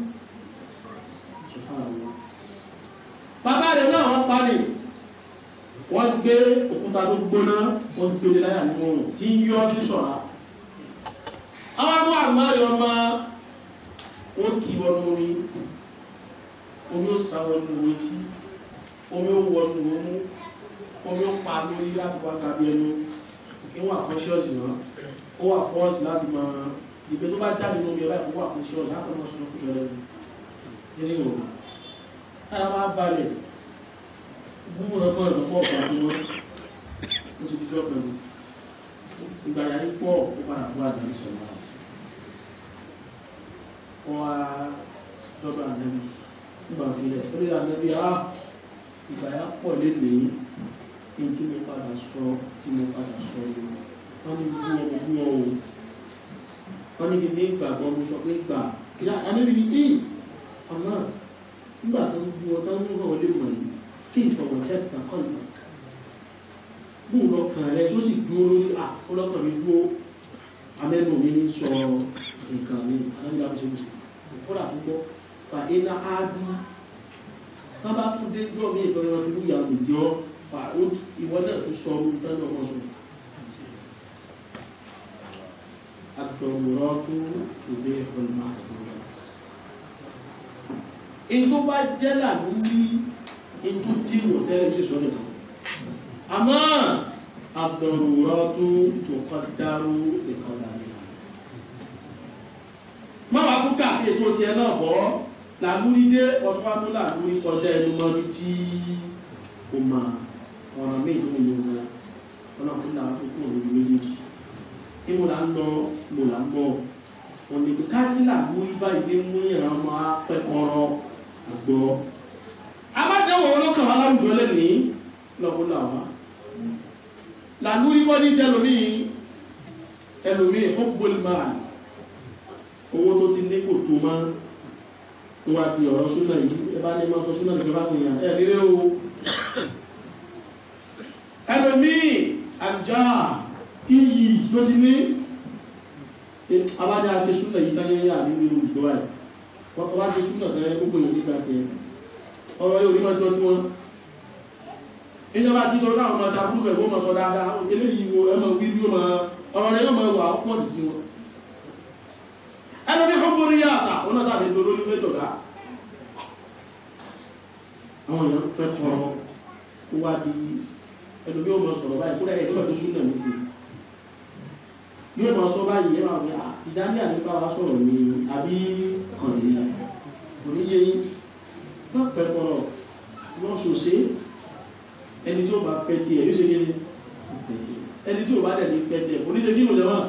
bàbá rẹ̀ náà wọ́n pa ní wọ́n gbé òkúta tó gbóná wọ́n gbé lé láyà nínú oòrùn tí ń yọ́ ní ṣọ̀rá àwọn ọmọ àmárí ọmọ wọ́n kì wọnú orí omi ó sá wọnú etí omi ó wọnú omú omi ó pa lórí láti wá tàbí ẹnu kí wọ́n àkọ́ṣíọ̀sì náà ó wà fọ́ọ̀sì láti máa ìgbé tó bá jáde lórí ẹ̀rọ ìwọ́ àkọ́ṣíọ̀sì láti máa sọ fún ẹlẹ́nu nínú ìwọ̀n kára máa balẹ̀ gbogbo ọ̀pọ̀ ìrọ̀pọ̀ ọ̀pọ̀ àti wọn ó ti dídọ́ pẹ̀lú ìgbà yàrí pọ̀ ó padà fún àjẹ́ ìṣẹ̀lẹ̀ wọn wá lọ́dọ̀ ànẹ́bí nígbà sílẹ̀ ó lè ànẹ́bí á ìgbà yà pọ̀ lélẹ̀ ní tí mo padà sọ tí mo padà sọ yìí wọ́n ní bú ọmọ bú ọ o wọ́n ní kí ní ìgbàgbọ́ mo sọ pé gbà kí ànẹ́bí ní í ọ̀nà nígbà tó ń bú ọ tó ń rọ̀ lé mọ̀ yìí kí ìfọ̀wọ̀ jẹ́ ìtàkọ́lù bóun lọ́kàn rẹ̀ tó sì dúró lórí àkọlọ́kàn mi dúró amẹ́nu mi ní sọ nǹkan mi alábìlá mi ṣe mú sí kódà tó gbọ́ fa iná áádú sábà tó dé jọ́ mi ìtọ́jú wọn fi mú ìyá mi jọ fa ìwọ náà tó sọ ọdún tán náà wọ́n sọ. àtọ̀wòrán tó tòlé ọ̀nà àti ètò bá jẹ́ làlú ní ètò tí wò tẹ́lẹ̀ sí sọ́dọ̀ kan àmọ́ àtọ̀wòrán tó tó kọ́ dáró ìkọlà ní máa kú kà sí ètò tiẹ̀ náà bọ́ làlúrí dé ọtún wá mú làlúrí kọjá ẹnu mọ́ ní tí ó máa ọ̀rọ̀ méjì tó mú wọn ọlọ́run náà tó kú òun méjèèjì ní mo là ń lọ mo là ń bọ̀ òní pé ká ní làlúrí báyìí ní mú ìran máa pẹ́ kọ́rọ́ àgbọ̀ amájẹ́wò olókàn wá láwùjọ lẹ́nìí lọ́kùn làwọn làlúrí kọ́ ní tẹ́lómi ẹlòmí fún bólú máa owó tó ti ní kò tó máa ń wá di ọ̀rọ̀ súnà yìí ẹbá ní máa sọ súnà nìkan bá pèèyàn ẹ̀ nílé o ẹlòmí àjá iyì ló ti ní abájá ṣe súnà yìí táyẹ́yà ní nínú ìjọba ẹ̀ wọ́n tó wá ṣe súnà tẹ́lẹ̀ gbogbo èèyàn nígbà tí ọ̀rọ̀ yóò rí mọ́ tí wọ́n ìjọba tí sọ láwọn ọmọ ṣàbúrú ẹ̀ wọ́n mọ̀ sọ dáadáa eléyìí wo ẹmọ wíwí ọmọ ọ̀rọ̀ yóò mọ̀ wà pọ̀ sí wọn ẹlòmí fún borí yáàsà wọn náà sàbẹ̀ ìdòrò ní méjọba àwọn èèyàn fẹ́ kọ̀rọ̀ ó wá di ẹlòmí ó mọ̀ sọ̀rọ̀ báyìí kúrẹ́ ẹ̀dọ́gbà tó súnà ní sí yóò mọ̀ sọ báyìí ẹwà pé ìdání ànípa wa sọ̀rọ̀ ní àbí kọ̀nìyàn kò ní yé wọ́n pẹ́ kọ̀rọ̀ wọ́n ṣòṣe ẹni tí ó bá fẹ́ tí ẹ̀ yóò ṣe kéde ẹni tí ó bá dẹ̀ ní fẹ́ tí ẹ̀ oníṣẹ́ kí ló lẹ́wọ̀n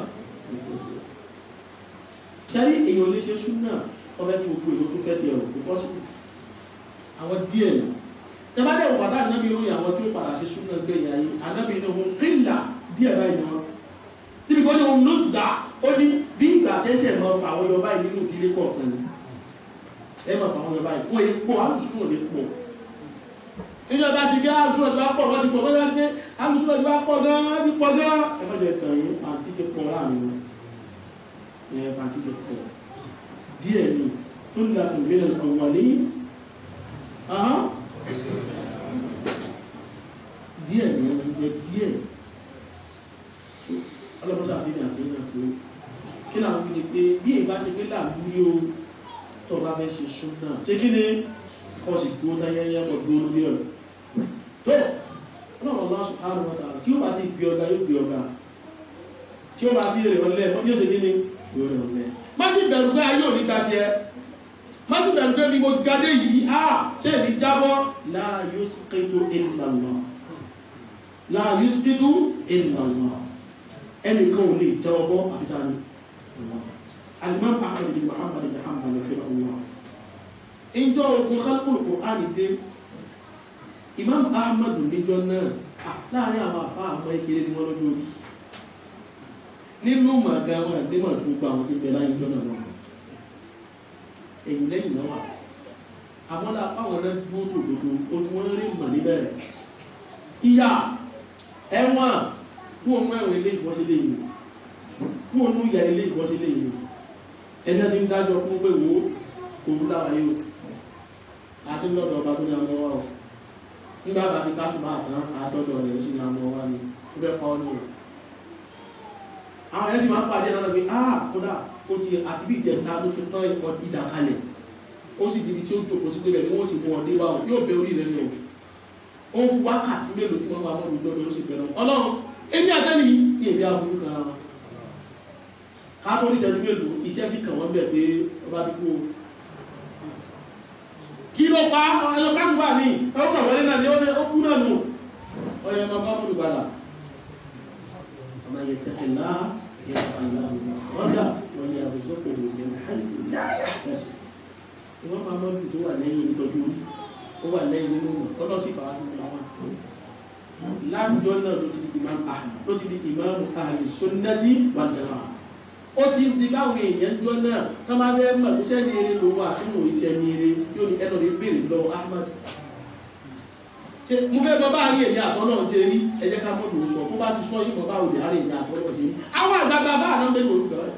ṣẹ́rí èèyàn lè ṣe súnà ọbẹ̀ tí gbogbo èèyàn tó fẹ́ ti ẹ̀rọ kò pọ́sìkò àwọn díẹ̀ ní tẹ́bádẹ̀ òpàdá ànábì orí àwọn tí ó padà ṣe súnà gbé ìyá yìí ànábì ní ohun kíńlà díẹ̀ báyìí náà níbi kan ní ohun ló zà ó ní bí ìgbà tẹ́sẹ̀ mọ́ fà àwọn yọba yìí nínú ìdílé kọ̀ọ̀kan ni ẹ mọ̀ fà àwọn yọba yìí wọ́n yẹ pọ̀ alùsùn ò lè pọ̀ nínú ọba ti gé alùsùn ọjọ́ pọ̀ wọ́n ti pọ̀ wọ́n ti alùsùn ọjọ́ pọ̀ gan-an ti pọ̀ gan-an ẹ má jẹ tàn yín àti ti pọ̀ láàrin wọn ẹ̀ẹ̀bà tí jẹ pọ̀ díẹ̀ ní tó ń láti mìíràn ọ̀wà ní ahán díẹ̀ ní ọdún jẹ díẹ̀ ọlọ́pọ̀sá àti àti ìrìnà tó kí náà fi ní pé bí ìbá ṣe pé láàbú ní o tó bá fẹ́ ṣe súnà ṣe kí ni ọ sì tó dáyẹyẹ ọdún olórí ọ̀rọ̀ tó ọlọ́pọ̀ lọ́sùn àrùn ọ̀tà tí ó bá sì gbé ọgá yóò gbé ọgá tí ó bá sí èrè ọlẹ́ wọ́n yóò ṣe kí ni lórí ọ̀lẹ́. má sì bẹ̀rù pé ayé òní gba tiẹ̀ má sì bẹ̀rù pé bí mo gadé yìí á ṣe èmi jábọ́ la yusqitu illa Allah la yusqitu illa Allah ẹnìkan ò lè jẹ́ ọgbọ́ àfitá ni alimam ahmed bin muhammad bin hanbal fi ọwọ́ ìjọ ogun khalqul Qur'an dé imam ahmed níjọ náà láàrin àwọn àfá àwọn ìkéré ni wọ́n lójú orí nínú màgá wọn àgbémọ̀ tó gba àwọn tí ń bẹ láyé jọ́nà náà èyí lẹ́yìn náà wà àwọn lápáwọn náà dúró tòdodo ojú wọn rí mọ̀ níbẹ̀rẹ̀ ìyá ẹ̀wọ̀n kú òun ẹ̀wọ̀n ilé ìwọ́sí lè yìí kú òun ìyà ilé ìwọ́sí lè yìí ẹjẹ́ ti ń dájọ́ fún pé wo òun lára yóò àti lọ́dọ̀ ọba tó ní ọmọ wa ọ̀ nígbà bá fi kásùmá àtàn àtọ́dọ̀ rẹ̀ ó sì ní ọmọ wa ni ó fẹ́ pa ọ́ ní òun àwọn ẹ̀sìn máa ń pàdé ẹ̀rọ pé ah kódà ó ti àti bí ìjẹta ló ti tán ẹ̀kọ́ ìdà kalẹ̀ ó sì dìbí tí ó jòkó sí pébẹ̀ ní wọ́n ti mú ọdé bá wọn yóò bẹ orí rẹ̀ lọ ó ń wákàtí mélòó tí wọ́n wà mọ́ ìlú lọ́dọ̀ ó sì bẹ̀rẹ̀ ọlọ́run èmi àtẹ́ni ní èdè aburú kan ara ká tó ní ìṣẹ́jú mélòó iṣẹ́ sì kàn wọ́n bẹ̀ pé ọba ti kú kí ló pa ọjọ́ kásùbà ní ọkọ̀ wọlé náà ni ó kú náà nù ọyọ ọmọ bá mú ìgbàlá ọmọ yẹ tẹ́tẹ̀ náà yẹ àlá ọjà wọn yẹ àbùsọ́kọ̀ ìròyìn àìsí láyà ẹ̀sì ìwọ́n máa mọ́ tó wà lẹ́yìn ìtọ́jú ó wà lẹ́yìn nínú ọlọ́ sí fàá sí àwọn látijọ́ náà ló ti di imam ahli ló ti di imam ahli sunnati wal jamaa ó ti di báwọn èèyàn jọ náà ká máa bẹ́ẹ̀ mọ̀ tó sẹ́ni eré ló wà tí mò ń ṣe ní eré tí ó ní ẹnu rẹ̀ béèrè lọ ahmad ṣe mo fẹ́ mọ báyìí èmi àtọ́ náà ti rí ẹjẹ́ ká mọ́ lò sọ tó bá ti sọ yìí mọ̀ báwo lè rárẹ̀ èmi àtọ́ náà sí rí àwọn àgbàgbà bá àná mẹ́rin olùkọ́ rẹ̀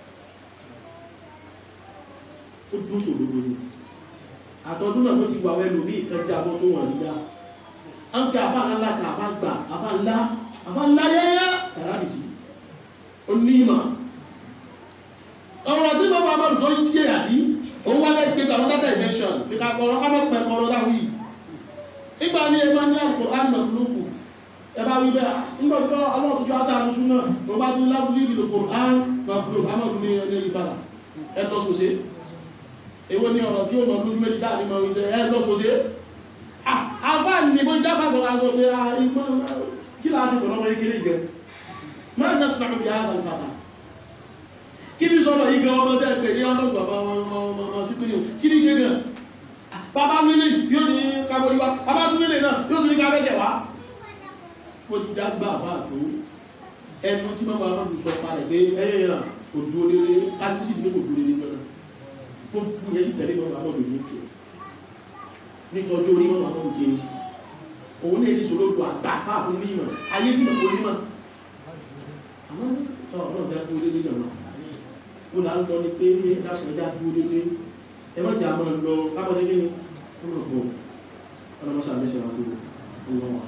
ó dún sòdodo ni àtọ́dún náà ló ti wà wẹ́nu ní ìkẹjẹ abọ́ tó wà nígbà a ń pẹ àfá ńlá kan àfá gbà àfá ńlá àfá ńlá yẹ́yẹ́ kàràbìsì onímọ̀ ọ̀rọ̀ tí bọ́ bàbá tó ń jíyà sí òun wá lẹ́gbẹ́ gbà wọ́n dátà ìfẹ́ṣọ̀n ní ká kọ́rọ́ ká mọ́ pẹ̀ kọ́rọ́ láwí ìgbà ní ẹgbẹ́ ní àlùkò ánàlùkù ẹbá wí bẹ́ ńgbọ́jọ́ ọlọ́túnjọ́ asáàrùn súnmọ́ tó bá tún lábúlé ìlú kò án mọ̀fúlò amọ̀fún ní ẹni ìbára ẹ̀lọ́sọ̀sẹ̀ èwo ni ọ̀rọ̀ tí ó mọ̀ lójú méjì dáàrí mọ̀ ìjẹ ẹ̀lọ́sọ̀sẹ̀ àfá ní bó jábà sọ̀rọ̀ àjọ pé kí láti pẹ̀lú ọmọ ìkéré ìgẹ́ máa ń nẹ́sùn àmì ààbà ìfàdà kí ní sọ́rọ̀ ìgẹ́ ọmọ tẹ́ pẹ̀ ní ọlọ́gbà ọmọ sípínì kí ní ṣe gan bàbá nílé yóò ní kábọ̀líwá bàbá tún nílé náà yóò tún ní kábẹ́sẹ̀ wá mo ti já gbà fà tó ẹnu tí mọ́mọ́ àwọn olùsọ parẹ̀ pé ẹyẹ yàn kò dúró lélé kájú sí ìdílé kò dúró lélé jọ́nà tó kú yẹ sí tẹ̀lé mọ́mọ́ àwọn olùsọ nítọ́jú orí mọ́mọ́ àwọn olùsọ òun ní èsì sọ lóògbò àgbà fáàfún ní ìmọ̀ ayé sí ìmọ̀ onímọ̀ àwọn tọ́ ọ̀rọ̀ já dúró lélé náà ó là ń lọ ní pé dáṣọ já dúró lélé ẹ má jà máa lọ kábọ̀ sí kíni ọmọ ọgbọ̀n ọlọ́mọṣà mẹ́sẹ̀ wà dúró ọlọ́wọ́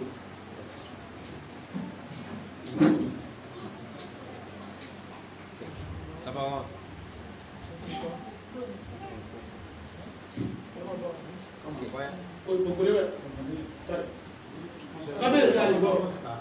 Number one. Okay, why? Gbogbo lébẹ̀. Kábẹ̀rẹ̀ tí a lè gbọ́.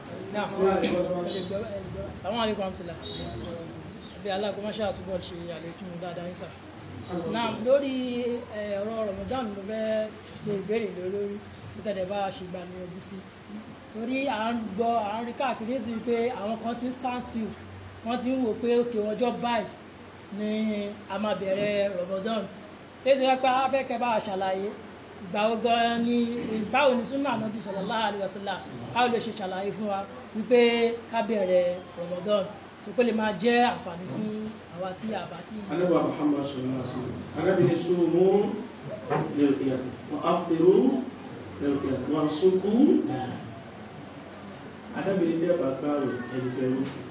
Àwọn àríkọ̀ àmìsìlá. Bí aláàkọ́ máa ṣàtúbọ̀ ṣe àlékún dáadáa ń sà. Náà lórí ọ̀rọ̀ Ramadan ló fẹ́ ṣe ìbéèrè lórí títẹ̀dẹ̀ bá ṣe gbà ní ojú sí. Torí à ń gbọ́, à ń rí káàkiri sí pé àwọn kan ti ń stand still. Wọ́n ti ń wò pé òkè ọjọ́ báyìí ni a máa bẹ̀rẹ̀ Ramadan. Èsì rẹ̀ pé afẹ́kẹ́ bá ṣàlàyé ìgbà ogan ni báwo ni súnà Ànábì sallallahu alaihi wasallam báwo lè ṣe ṣàlàyé fún wa wípé ká bẹ̀rẹ̀ Ramadan tó kó lè máa jẹ́ àǹfààní fún àwa tí a bá tí Anábà Muhammad sallallahu alaihi wasallam. Anábìnrin sumu lirru'yati wa aftiru lirru'yati wa suku Anábìnrin tẹ́ bá gbáwẹ̀ ẹni fẹ́ oṣù.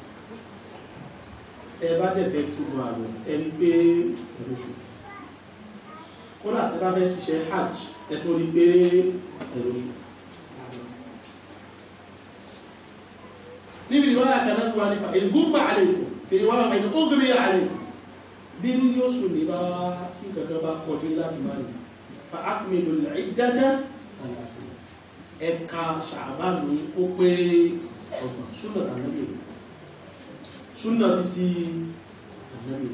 Ẹ bá dẹ̀fẹ́ túnmọ̀ àwẹ̀ ẹni pé oṣù. Kódà tẹ́ bá fẹ́ ṣiṣẹ́ hajj ẹ tó rí pé oṣù. níbi ìwọ́n àkànná wà nípa ìgúnbà àlèkò fèrè wọ́n àmà ìlú ógbé àlèkò bí ní yóò sùn ní bá tí kankan bá kọjú láti máa ní fa akmilu al-iddata ẹ̀ka ṣàbánu ó pé ọgbà súnà ànábì súnà títí ànábì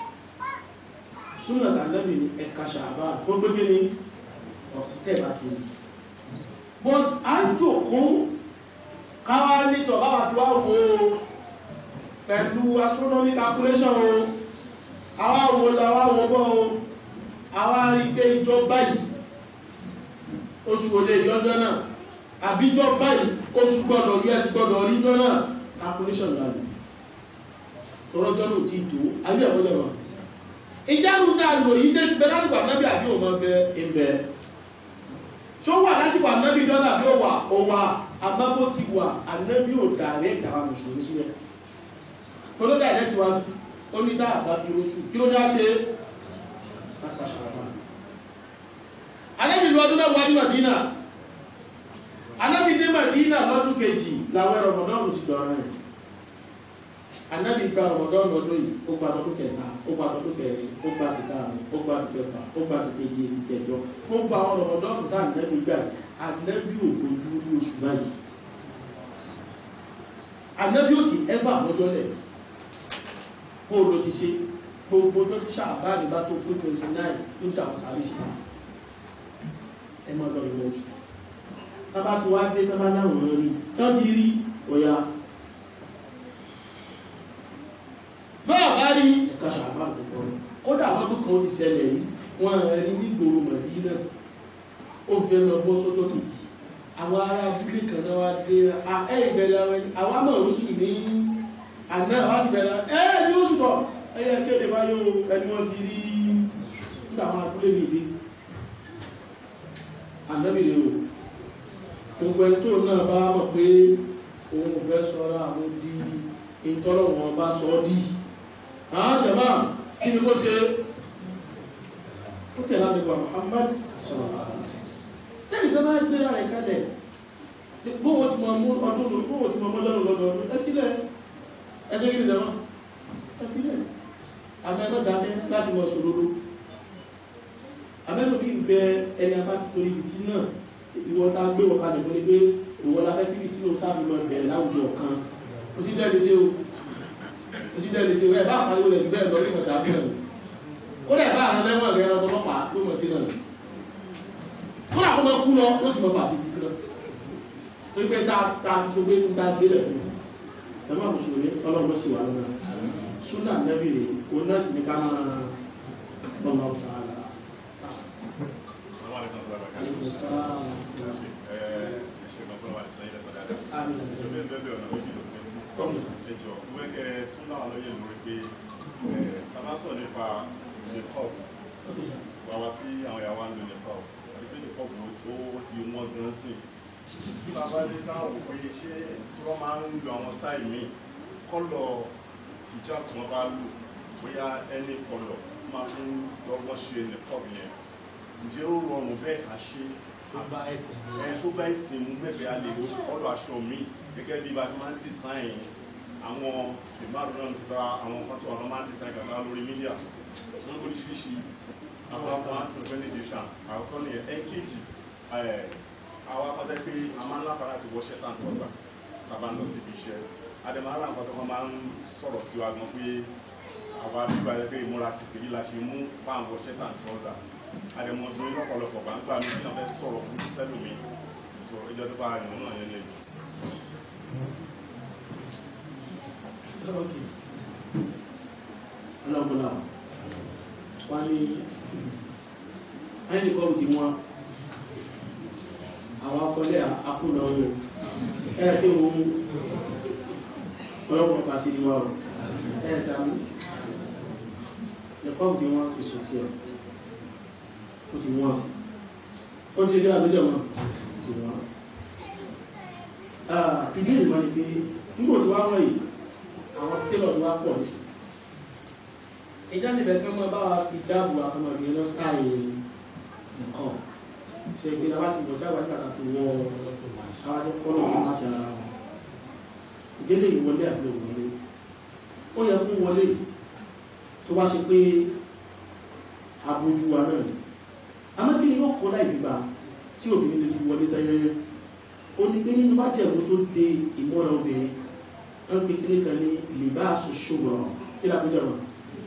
súnà ànábì ní ẹ̀ka ṣàbánu ó gbé ní ọ̀kẹ́ bá ti ní but a jòkó káwá nítọ̀ báwà tí wá wo pẹ̀lú astronomy calculation o àwá wo láwá wo bọ́ o àwá rí pé ìjọ báyìí oṣù olè yọjọ́ náà àbíjọ báyìí oṣù gbọ́dọ̀ us gbọ́dọ̀ ríjọ́ náà calculation láàrín tọrọjọ́ ló ti tó àbí ẹ̀kọ́jọ́ náà ìjánu dáàlò yìí ṣe bẹ lásìkò ànábì àbí òun ọbẹ̀ ìbẹ̀ ṣó wà lásìkò ànábì dọ́là bí ó wà ó wà àbábó ti wà ànábì ò dàrẹ́ ìtàwà mùsùlùmí sílẹ̀ tó ló dàrẹ́ ti wá sí ó ní dáàbá ti róṣù kí ló dá ṣe ànábì lọ́dún náà wá ní Madina ànábì dé Madina lọ́dún kejì láwẹ́ rọmọdọ́nù ti dọ̀rọ̀ rẹ̀ ànábì gba rọmọdọ́nù ọdún yìí ó gba tọdún kẹta ó gba tọdún kẹrin ó gba ti káàrin ó gba ti kẹfà ó gba ti kejì ti kẹjọ ó gba àwọn rọmọdọ́nù tá ànábì gbà ànábì ò gbójú ní oṣù báyìí ànábì ò sì ẹ́fà mọ́jọ́lẹ̀ bó ló ti ṣe gbogbo tó ti ṣàbáàrí bá tó fún 29 ló dà wọ́n sáré sí ẹ máa lọ ìwọ̀n oṣù tábà tí wá dé tábà láwọn rí tí wọ́n ti rí ọ̀yà báà bá rí ẹ̀ka ṣàbá àkọ́kọ́ kódà àwọn ọdún kan ti ṣẹlẹ̀ yìí wọ́n rí nígboro mọ̀dínà ó fẹ́ lọ bọ́ sọ́jọ́ kejì àwọn ará abúlé kan náà wá dé ẹ ìbẹ̀rẹ̀ àwọn àmọ̀ oṣù ní àná àwọn àti bẹ̀rẹ̀ ẹ ní oṣù tọ̀ ẹyẹ kéde báyó ẹni wọ́n ti rí nígbà àwọn abúlé mi dé ànábìrì o gbogbo ẹni tó náà bá mọ̀ pé òun ò fẹ́ sọ́ra àwọn di ìtọ́lọ̀wọ̀n bá sọ ọ́ dì àwọn jàmá kí ni kó ṣe ó tẹ̀lá nípa Muhammad sọ̀rọ̀ tẹ́lì tó bá gbé ara ìkálẹ̀ bóòwò ti mọ̀ mú ọdún bóòwò ti mọ̀ mọ́jọ́ lọ́dọọdún ẹfílẹ̀ ẹsẹ́ kí ni lẹ́wọ́n ẹfílẹ̀ àmẹ́mọ́ dákẹ́ láti wọ́n sòrodo àmẹ́lò bí bẹ ẹni afá ti torí ìbìtí náà ìwọ́n ta gbé wọ́n kalẹ̀ fún ní pé ìwọ́n la fẹ́ kí ìbìtí ló sáàbì mọ́ bẹ̀rẹ̀ láwùjọ kan ó sì dẹ́lẹ̀ sí o ó sì dẹ́lẹ̀ sí o ẹ̀ bá àpariwo rẹ̀ bẹ́ẹ̀ lọ sí ọ̀dà bẹ́ẹ̀ kódà ẹ̀ bá àwọn ẹlẹ́wọ̀n rẹ̀ ọlọ́pàá ló mọ̀ sí náà fún àkọ́mọ́ kú lọ ó sì mọ́ fà sí ibi tí lọ tó gbé ta ti tó gbé ń ta délẹ̀ fún ẹ̀mọ́ àmùsùlùmí ọlọ́mọ sí wà lọ́nà súnà nẹ́bì rẹ̀ ó náà sì ní ká máa ọmọ fà á Tabasọ̀ nípa nìkọ́ọ̀bù, wàwá tí àwọn ìyàwó ń lò nìkọ́ọ̀bù pé nìkọ́ọ̀bù ó ti wọ́n gan sí. Bàbá ní káwọn wò pé ṣé tí wọ́n máa ń lo àwọn stáì míì, kọ́lọ̀ hijab tí wọ́n bá lò, bóyá ẹni kọ́lọ̀ máa fi ń lọ́gbọ́n ṣe nìkọ́ọ̀bù yẹn. Ǹjẹ́ ó rọrùn bẹ́ẹ̀ ká ṣe? tó bá ẹ̀sìn mú ẹ̀ tó bá ìsìn mú bẹ́ẹ̀ a lè kọ́lọ̀ aṣọ míì gẹ́gẹ́ bí bá ṣe máa ń dìsáìn àwọn ìmáàrún náà ti bá àwọn kan tí wọ́n máa ń dìsáìn kàtà lórí mídíà. Wọ́n oríṣiríṣi àwọn afọ àtìsàn egyptian àkọ́kọ́ ní ẹ̀kejì àwọn akọ́tẹ́ pé a máa ń láfàá láti wọ́ ṣẹ́tàn tọ́sà tàbá ń lọ sí ibi iṣẹ́ adẹ̀mọ́ra nǹkan tó máa ń sọ̀rọ̀ sí wa gan pé àwọn abíbá ẹ̀ pé ìmúra kìkìrí la ṣe mú fáwọn ṣẹ́tàn tọ́sà adẹ̀mọ́dún ní lọ́pọ̀lọpọ̀ bá ń gbà mí náà fẹ́ sọ̀rọ̀ fún sẹ́lùmí sọ ìjọ tó bá rìn náà yẹn lè ọlọ́gbọ́nà wọ́n ní ẹni kọ́ ti wọ́n àwọn akọlẹ́ àkúnà ọ̀rọ̀ ẹ̀ tí wọ́n mú ọlọ́pọ̀ pàṣẹ ní wọ́n ẹ̀ sàmú ẹ̀kọ́ ti wọ́n kò sì sí ẹ̀ ó ti wọ́n ó ti rí àbíjọ wọn ti wọ́n ìdí ìrìnwá ni pé nígbò tí wá wọ́n yìí àwọn tẹ́lọ̀ tí wá pọ̀ sí ìjá níbẹ̀ kí wọ́n bá wa fi jáàbù àfọmọ̀ ìgbìyàn lọ sáàyè nǹkan ṣe ìgbé láwá ti bọ̀ jáàbù àti àti wọ àwọn tó kọ́ lọ́wọ́ láti ara wọn ìdílé ìwọlé àti ìwọlé ó yẹ kó wọlé tó bá ṣe pé abojú wa náà àmọ́ kí ni wọ́n kọ́ láì gbígbà tí obìnrin lè fi wọlé tẹ́yẹ́yẹ́ ó ní pé nínú bá jẹ̀bú tó de ìmọ́ra obìnrin wọ́n pe kíní kan ní libasu shura kí ni àpéjọ wọn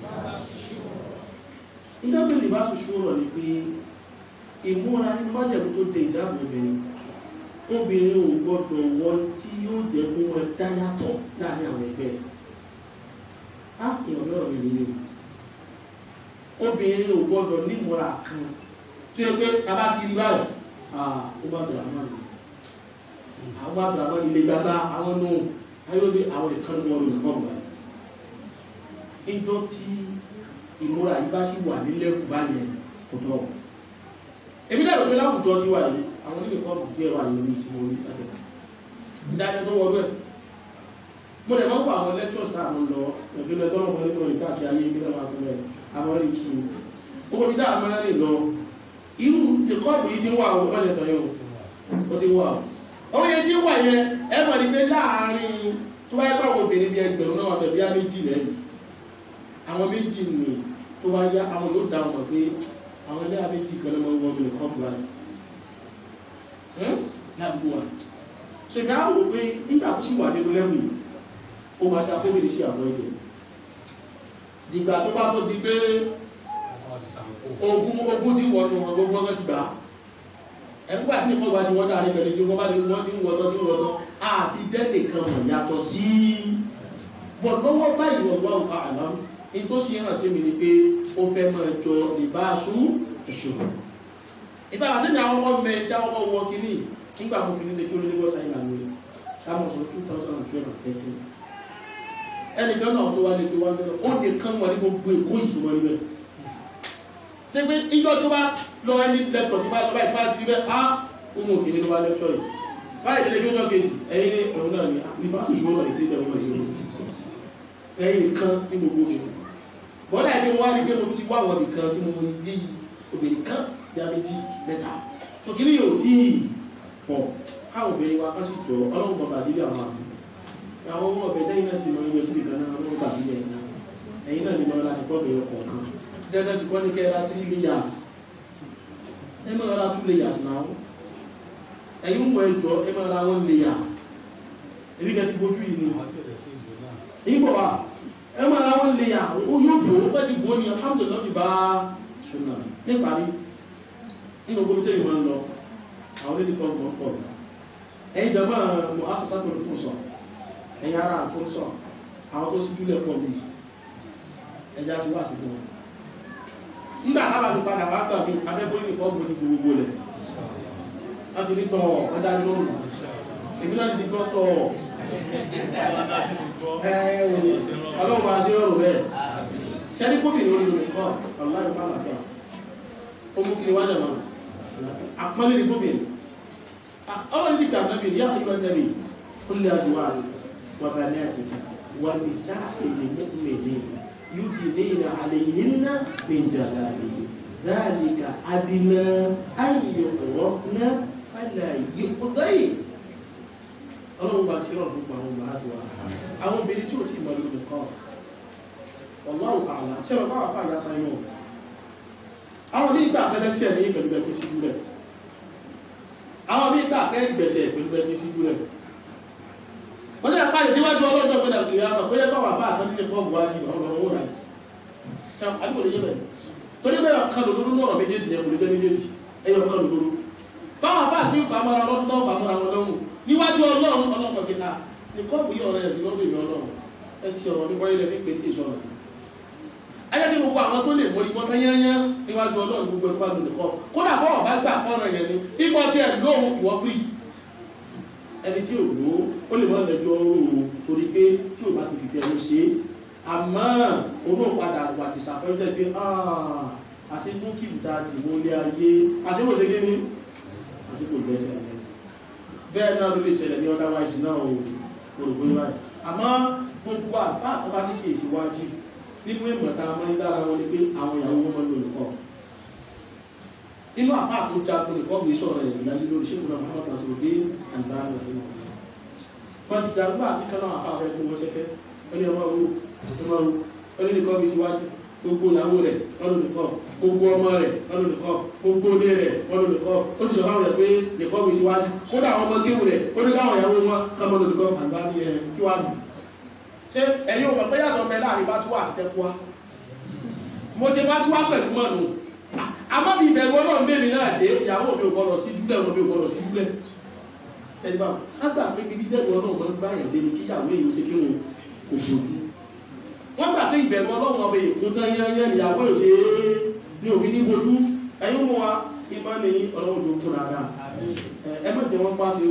ìdájọ́ libasu shura ni pé ìmúra nínú bá jẹ̀bú tó de ìjábọ̀ obìnrin obìnrin ò gbọ́dọ̀ wọ́n tí yóò jẹ́ fún wọn dáyàtọ̀ láàrin àwọn ẹgbẹ́ á ìrọ̀lẹ́ ọ̀rọ̀ mi nìyí obìnrin ò gbọ́dọ̀ nímúra kan tó yẹ pé bàbá ti rí báyìí ah ó bá bẹ̀rẹ̀ àwọn àná àwọn bá bẹ̀rẹ̀ àwọn ilé gbàgbá àwọn nù ayọ́lé àwọn ìkan ní wọn lò nǹkan wà níjọ́ tí ìmúra yìí bá sì wà nílẹ̀ fún báyẹn kò tọ́ èmi dẹ̀ lópe láwùjọ tí wà yìí àwọn onílé kan kò díẹ̀ wà yìí ní ìsinmi orí àtẹ̀kọ́ ìdájọ́ tó wọlé mo lè mọ́kọ̀ àwọn lectures náà mo lọ ìpínlẹ̀ tó lọ́wọ́ nínú ìka àti ayé ìpínlẹ̀ máa fún ẹ̀ àwọn rí kí o ó bí dáa máa rìn lọ irú ìkọ́ọ̀bù yìí ti wà ó mọ́lẹ̀ tọ́ yóò ó ti wà ó ó yẹ tí wà yẹn ẹ mọ̀ ní pé láàárín tó bá yẹ́pọ̀ àwọn obìnrin bí ẹgbẹ̀rún náà bẹ̀bí á méjì lẹ́yìn àwọn méjì nì tó bá yá àwọn yóò dá wọn pé àwọn ilé méjì kan lọ́mọ wọn mi kọ́ bùrọ̀ láàbù wa ṣèkà á wò pé nígbà tó sì wà nínú lẹ́wù yìí ó máa dá kóbìnrin sí àwọn ẹ̀jẹ̀ dìgbà tó bá tó di pé ogun ogun tí wọ́n nù wọn gbogbo ọgbọ́n ti gbà ẹgbẹ́ àti nìkan wájú wọ́n dáa ní pẹ̀lú tí wọ́n bá lè wọ́n ti ń wọ́tọ́ tí ń wọ́tọ́ àti dẹ́lẹ̀ kan mọ̀ yàtọ̀ sí bọ̀ lọ́wọ́ báyìí wọ́n wá òkà àlá ní tó sì hàn sí mi ni pé ó fẹ́ máa jọ ìbáṣú ìṣòro ìgbà àti ní àwọn ọmọ mẹ tí àwọn ọmọ wọ kìíní nígbà mo fi nílé kí ó lé lọ́sà ìlà lórí sáwọn sọ 2013 ẹnìkan náà tó wá lè pé wọ́n bẹ̀rẹ̀ ó lè kán wọn ní gbogbo èkó ìṣòro ẹgbẹ́ nígbé ìjọ tó bá lọ ẹni lẹ́tọ̀ tí bá lọ báyìí tí bá ti rí bẹ́ẹ̀ á ohun òkèlè ló wá lẹ́tọ̀ yìí báyìí tẹ́lẹ̀ gbọ́jọ́ kejì ẹ̀yìn ní ẹ̀rọ náà ni nípa tó ṣùgbọ́n náà ìdílé ẹ̀rọ ìṣòro ẹ̀yìn kan ní gbogbo mi bọ́dà ẹ̀dẹ́ wá rí pé mo ti wá àwọn nìkan tí mo rí obìnrin kan ya méjì mẹ́ta tó kí ní yóò tí pọ̀ káwọn obìnrin wa kásì jọ ọlọ́run bọ̀ bàzílì àwọn àmì àwọn ọmọ ọbẹ̀ tẹ́yìn náà sì mọ ẹgbẹ́ sí ìkan náà ọlọ́run bàzílì ẹ̀yìn náà ẹ̀yìn náà ni mọ́ láti kọ́ bẹ̀rẹ̀ kọ̀ọ̀kan dandan sì kọ́ ní kẹ́ra 3 layers ẹ mọ́ ra 2 layers náà ẹ̀yìn mọ̀ ẹjọ́ ẹ mọ́ ra 1 layers ẹbí kẹ́ ti bójú yìí ni ìbọ̀ wa ẹ mọ́ ra 1 layer ó yóò bò ó pẹ́ ti bò ó ní alhamdulillah sì bá ṣùnà níparí nínú gbogbo tẹ́lẹ̀ wọn lọ àwọn onílẹ̀ kan gbọ́n pọ̀ ẹ̀yìn jọmọ́ mọ̀ asọ́sá tó fún sọ ẹ̀yìn ara fún sọ àwọn tó sí júlẹ̀ pọ̀ bíi ẹjá ti wá sí fún wọn nígbà tábà ti padà wá gbà mí afẹ́kọ́ ní kọ́ bó ti gbogbo lẹ̀ láti rí tọ́ ọ̀dá lóòrùn èmi láti ti gbọ́ tọ́ ọlọ́run bá sí rọrùn bẹ́ẹ̀ ṣẹ́rí kófì lórí lórí kọ́ ọ̀láyọ̀ bá làbíà ó mú kí ni wájà máa àpọ́nlé ní kófì ọlọ́run ní kàtà bí yá ìgbà nẹ́bí kúlẹ̀ àjúwà wàbà ní àtìkà wà ní sáà èdè mọ́kùnrin يدنين عليهن من جلابه ذلك أدنى أن يعرفن فلا يؤذين ọlọ́run bá ṣírọ̀ fún àwọn ọmọ láti wà àwọn obìnrin tí ó ti mọ̀ lórí kan ọlọ́run àlá ṣe bàbá wà fàyà tayọ àwọn ní ìgbà fẹ́lẹ́ sí ẹ̀mí pẹ̀lú bẹ́ẹ̀ sí jùlẹ̀ àwọn ní ìgbà fẹ́ gbẹ̀sẹ̀ pẹ̀lú bẹ́ẹ̀ sí jùlẹ̀ wọ́n ní àpá ìdíwájú ọlọ́dọ̀ pẹ̀lú àkìyà náà bóyá bá wà bá àtàlẹ́ kọ́ buwájú ọ̀rọ̀ owó ráìtì àbí kò lè yé bẹ̀rẹ̀ torí bẹ́ẹ̀ ọ̀kan lòdúrú lọ́rọ̀ méjèèjì yẹn kò lè jẹ́ méjèèjì ẹyọ ọ̀kan lòdúrú báwọn bá àti ìfàmọ́ra lọ́dún tó fàmọ́ra wọn lọ́hùn níwájú ọlọ́run ọlọ́run kìta ní kọ́ọ̀bù yìí ọ̀rọ̀ ẹ̀sìn lọ́dún ìlú ọlọ́run ẹsì ọ̀rọ̀ ní wáyé lẹ́fí pé ìṣọ́nà ayé kí gbogbo àwọn tó lè mọ́ ìbọn tán yányá níwájú ọlọ́run gbogbo ẹ̀fọ́ àdùn nìkan kódà bọ́ọ̀ bá gbà ọ̀rọ̀ yẹn ni ipò tí ẹ̀ lóhun ìwọ́ fírì ẹni tí ò ló ó lè mọ́ lẹ́jọ́ oòrùn torí pé tí ò bá ti fìfẹ́ ló ṣe é àmọ́ onú padà wà disappointed pé àti búkìlì ta dìbò ilé ayé àti kò ṣe kí ní àti kò gbẹ́sẹ̀ bẹ́ẹ̀ náà ló lè ṣẹlẹ̀ ní otherwise náà o orùgbé báyìí àmọ́ gbogbo àfá àtọ́bá kíkè síwájú nínú ìmọ̀ta mọ́ ní dára wọn ni pé àwọn ìyàwó wọn lò nìkan inú àfá tó jagun nìkan gbé sọ̀rọ̀ ẹ̀ ìlàlẹ́ lórí ṣé kùnà fún ọ̀tà sọ̀rọ̀ dé àgbáyé rẹ̀ nínú wọn jagun àti kan náà àfá fẹ́ fún wọn ṣẹ́fẹ́ ẹni ọmọ owó ọmọ owó ẹni nìkan gbé síwájú gbogbo ìyàwó rẹ̀ ọdún nìkan gbogbo ọmọ rẹ̀ ọdún nìkan gbogbo ilé rẹ̀ ọdún nìkan ó sì sọ̀rọ̀ rẹ̀ pé nìkan gbé síwájú kódà àwọn ọmọ géwù rẹ̀ ó ní káwọn ìyàwó wọn kọmọ nìkan àgbà ní ẹ̀ kí wá nù ṣe ẹ̀yìn òpapọ̀ pé yàtọ̀ mẹ́ láàrin bá túwà àti tẹ́kùwá mo ṣe bá túwà pẹ̀lú mọ́nu àmọ́ bí ìbẹ̀rù ọlọ́run bèèrè náà dé ìyàwó mi ò gbọ́dọ̀ sí júlẹ̀ ọmọ mi ò gbọ́dọ̀ sí júlẹ̀ ẹgbà lágbà pé bíbí dẹ́rù ọlọ́run mọ́ bá yàn débi kí ìyàwó èyí ó ṣe kí wọn kò fojú wọ́n gbà pé ìbẹ̀rù ọlọ́run ọbẹ̀ ìfún tán yányán ìyàwó ò ṣe ní òbí ní bojú ẹ̀yìn wọn wa ìmọ̀ ní ọlọ́run ló fún ara ẹ mọ̀ jẹ́ wọ́n pàṣẹ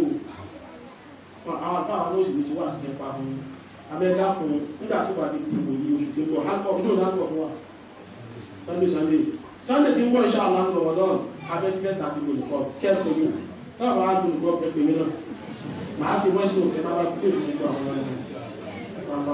wò àwọn àfáà ló sì ní sí wà sí ẹpa fún abẹ́dá fún nígbà tó bá di dìbò yìí oṣù tí ń bọ̀ halkọ̀ inú ìdánwò fún wa sunday sunday sunday tí ń bọ̀ iṣẹ́ àwọn ramadan abẹ́fẹ́ tàbí olùkọ́ kẹ́ẹ̀kọ́ yìí náà bá dùn gbọ́ pẹ̀pẹ̀ mi náà màá sì wọ́n sí òkè náà bá pílẹ̀ fún gbogbo àwọn ọmọ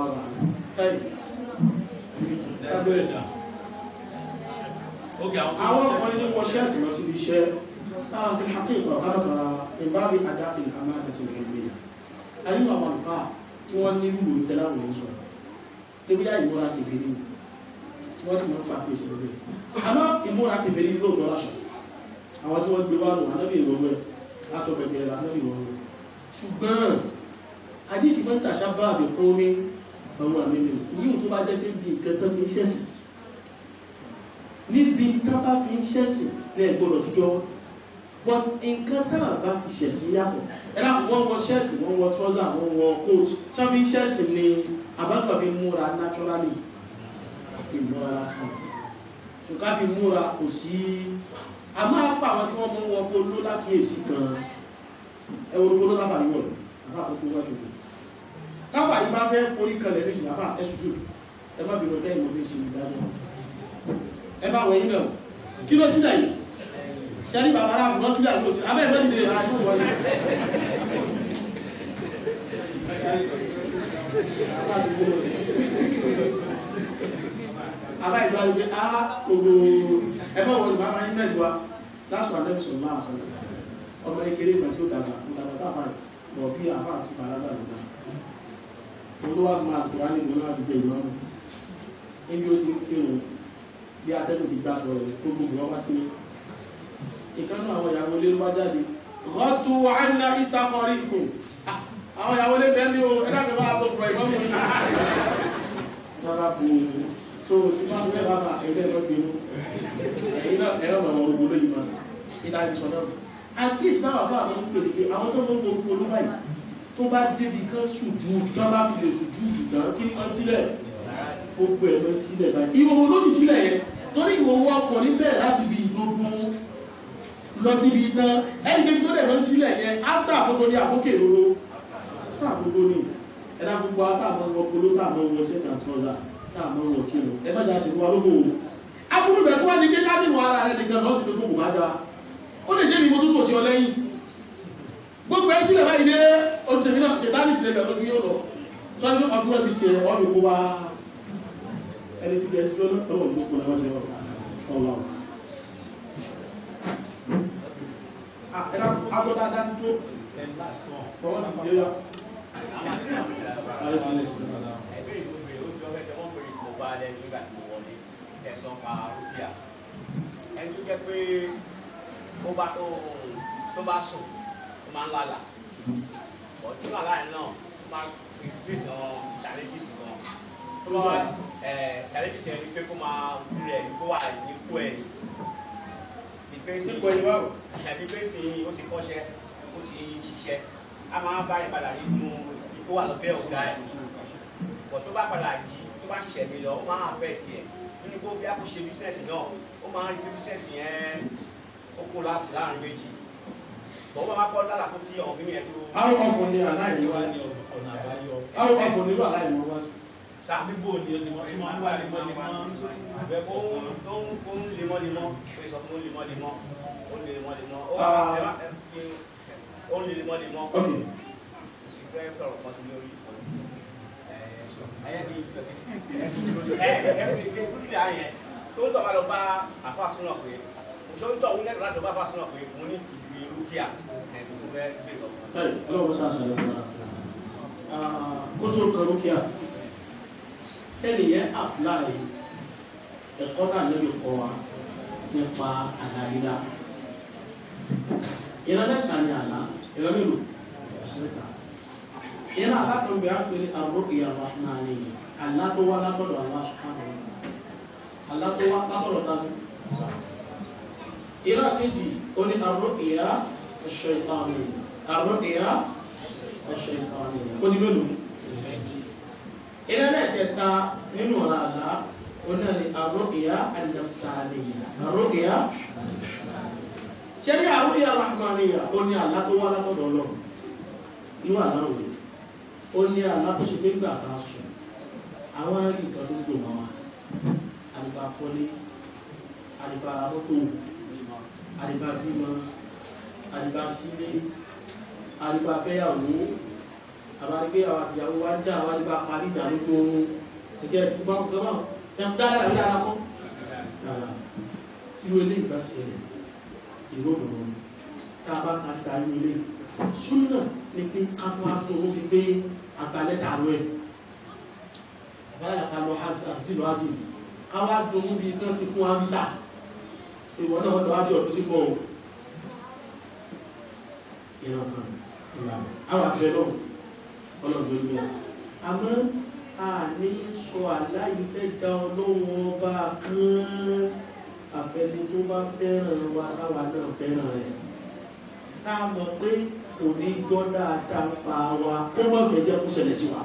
àwọn ọkùnrin ní wọ́n ṣẹ́ẹ̀tì lọ sí iṣẹ́ láwọn fi hàkíkọ̀ káàkiri ìbábi àdáfì àmàdàtì ìrìnlẹ̀ àríwá àwọn àlùfáà tí wọ́n ní rúrù ìtẹ́láwò ń sọ débíyà ìmúra kèfèrí tí wọ́n sì mọ́ pàtó ìṣẹ́ lórí àmọ́ ìmúra kèfèrí lóòtọ́ aṣọ àwọn tí wọ́n gbé wá lò anábì ìrọ̀wẹ́ aṣọ bẹ̀sẹ̀ anábì ìrọ̀wẹ́ ṣùgbọ́n adíkì mọ́ tàṣà bá àbẹ̀ fún mi ọwọ́ àmìmì yíò tó bá jẹ́ débi nǹkan tó fi ń ṣẹ̀sì níbi tábà fi ń ṣẹ̀sì ní ẹgbọ́dọ̀ tíjọ́ but nǹkan táwọn bá fi ṣẹ̀sìn yàtọ̀ ẹ̀rọ wọ́n wọ ṣẹ́ẹ̀tì wọ́n wọ trọ́sà wọ́n wọ coat sábì ṣẹ́ẹ̀sìn ni àbákan múra naturally ìmúra lásán ṣùgbọ́n fi múra kò sí a máa pa àwọn tí wọ́n mú wọn polo lákìíyèsí gan ẹwọ́n polo lábà yíwọ̀ àbá àkókò wájú rẹ̀ káwà yìí bá fẹ́ orí kalẹ̀ ní ìsìn àbá ẹ̀ṣùjú ẹ má bìnú kẹ́ ìmọ̀ fi ṣe ìdájọ́ ẹ bá wẹ̀yìn náà kí ló sílẹ̀ yìí ṣẹ́rí bàbá rà fún lọ́sílẹ̀ àgbò sí abẹ́ ìfẹ́ ìdílé àṣù wọ́n ṣe àbá ìgbà wípé á gbogbo ẹgbẹ́ wọn ìgbà máa ń mẹ́lú wa lásìkò àdẹ́bìsọ̀ máa sọ ọmọ ekele ìgbà tí ó dàgbà ìdàgbà táfà bọ̀ bí àfà àti bàlágà ló dá olówó máa tó wá nílùú náà dìde ìlú ọmọ níbi ó ti ń kírun bí atẹ́gùn ti gbà sọ rẹ̀ tó gbogbo wọn wá sí ìkánú àwọn ìyàwó ilé ló bá jáde rọ́tù àìnà ìsàkọrí ìkùn àwọn ìyàwó ilé bẹ́ẹ̀ ní o ẹ̀dàgbẹ̀ bá bọ̀ fọ̀ ìmọ̀ fún mi so tí máa ń bẹ́ẹ̀ bá bá ẹgbẹ́ ẹ̀rọ gbèrú ẹ̀yìn náà ẹ̀rọ mọ̀ ọ̀rọ̀ gbòló yìí máa ìdájí sọ náà àkíyèsí náà bá àwọn pèlè pé àwọn tó ń gbogbo olú báyìí tó bá débi kan sùjú tó bá fi lè sùjú ìtàn kí wọ́n sílẹ̀ gbogbo ẹ̀ lọ sílẹ̀ báyìí ìwòwò ló sì sílẹ̀ yẹn torí ìwòwò ọkùnrin bẹ̀rẹ̀ láti bí ìdógún lọ síbi iná ẹni débi tó dẹ̀ lọ sílẹ̀ yẹn áfítà àkókò ní àkókè lóró áfítà àkókò ní ẹ̀dá gbogbo àtàwọn ọmọ polo táwọn ọmọ ṣẹ́ta trọ́sà táàmọ́ wọn kí lọ ẹgbẹ́jà ṣe wá lókò òun abúrú bẹ̀ tó wá ní kéjá nínú ara rẹ̀ nìkan lọ́sí pé fún bùbá dáa ó lè jẹ́ mi mo túnkò sí ọ lẹ́yìn gbogbo ẹ sílẹ̀ báyìí dé oṣèlú náà ṣe dáàbì sílẹ̀ pẹ̀lú yóò lọ tó ní ọdún ẹbí tiẹ̀ wọ́n lè kó bá ẹni tí tiẹ̀ tí ó lọ́wọ́ gbogbo náà wọ́n ṣe ọ̀la agbọ́dá dá sí tó fọwọ́ sí ìdíyà bá lẹ́nu nígbà tí mo wọlé ẹ̀sán pa rúkìá ẹni tó jẹ́ pé ó bá tó bá sùn ó máa ń lálà ọ̀tún lálà yẹn náà ó máa experience àwọn challenges kan tó bá wá challenges yẹn ni pé kó máa wú rẹ̀ kó wà nípò ẹ̀ ní pé sí nípò ẹ̀ báwo ẹ̀bí pé sí ó ti kọ́ṣẹ́ ó ti ṣiṣẹ́ a máa bá yẹn padà nínú ipò wà lọ́bẹ̀ ọ̀gá ẹ̀ bọ̀ tó bá padà jí tó bá ṣiṣẹ́ mi lọ ó máa fẹ́ tiẹ̀ nínú kó bí a kò ṣe bísínẹ́sì náà ó máa ń rí bísínẹ́sì yẹn ó kó láti láàrin méjì bọ̀ wọ́n máa kọ́ lára kó tí ọ̀hún mímí ẹ̀ tó. àwọn ọkùnrin ní aláìní wá ní ọ̀nà àbáyọ. àwọn ọkùnrin ní aláìní wá sí. Àbíbò ni o ti mọ̀ sí máa ń wà lemọ́lemọ́. Àbẹ̀ kó ń tó ń kó ń lemọ́lemọ́ pé sọ fún lemọ́lemọ́ ó lè lemọ́lemọ́ ó Ah. ẹ má ẹ fi ó lè lemọ́lemọ́ ó ok ti fẹ́ sọ̀rọ̀ kan sí lórí ìfọ̀sí. Ẹ̀yẹ́ ni ẹ ẹ fi gbé dúkìá yẹn tó ń tọ́ka lọ bá àfàsúnà pé òṣèlú tó ń lẹ́tọ̀ọ́ láti lọ bá àfàsúnà pé mo ní ìgbì dúkìá ẹ̀ tó fẹ́ gbé lọ. táyì ọlọ́wọ́ sáà sàrẹ̀ fún wa kó tó kan rúkìá ẹnìyẹn apply ẹ̀kọ́ náà lórí kọ́ wa nípa àdáyídá ìran mẹ́ta ni àlá ìran mélòó mẹ́ta ìran alákọ̀ọ́bẹ̀ á pè ní àrùkìyà rahmani àlá tó wá látọ̀dọ̀ Allah subhanahu wa ta'ala àlá tó wá látọ̀dọ̀ tani ìran kejì ó ní àrùkìyà ash-shaytani àrùkìyà ash-shaytani ó ní mélòó ìran ẹ̀kẹta nínú ọ̀rọ̀ àlá ó náà ní àrùkìyà an-nafsaniyya àrùkìyà ṣẹ́rí àrùkìyà rahmaniya ó ní àlá tó wá látọ̀dọ̀ ọlọ́run irú àlá òwe ó ní àlá tó ṣe pé gbà ká sùn àwọn rí nǹkan tó ń dùn mọ́ wa àdìbà kọ́lé àdìbà mọ́tò àdìbà bímọ àdìbà sílé àdìbà fẹ́yàwó àbárígbé àwọn àtìyàwó wá já àwọn àdìbà parí ìjà lójú oorun ẹgbẹ́ ti gbọ́ nǹkan náà ẹ̀ dáadáa ní ara kọ́ tí ó lé ìgbàsẹ̀ ìró òun tá a bá ka sí ayé ilé súnà ní pé ká tó wá tó owó fi pé àgbàlẹ́ta lọ ẹ̀ àbáyà ká lọ hajj àti tí lọ hajj ká wá dùnú bí kán ti fún wa visa ìwọ náà lọ hajj ọdún tí bọ̀ ọ́ ìran kan ìlànà àwọn àbẹ̀ lọ́wọ́ ọlọ́dún ló wà àmọ́ a ní sọ aláìfẹ́ dá ọlọ́wọ́ ọba kan àfẹni tó bá fẹ́ràn wa táwa náà fẹ́ràn rẹ̀ tá a mọ̀ pé kò ní gbọ́ dáadáa ń pa wa kó mọ̀ gẹ̀ẹ́jẹ́ kó ṣẹlẹ̀ sí wa.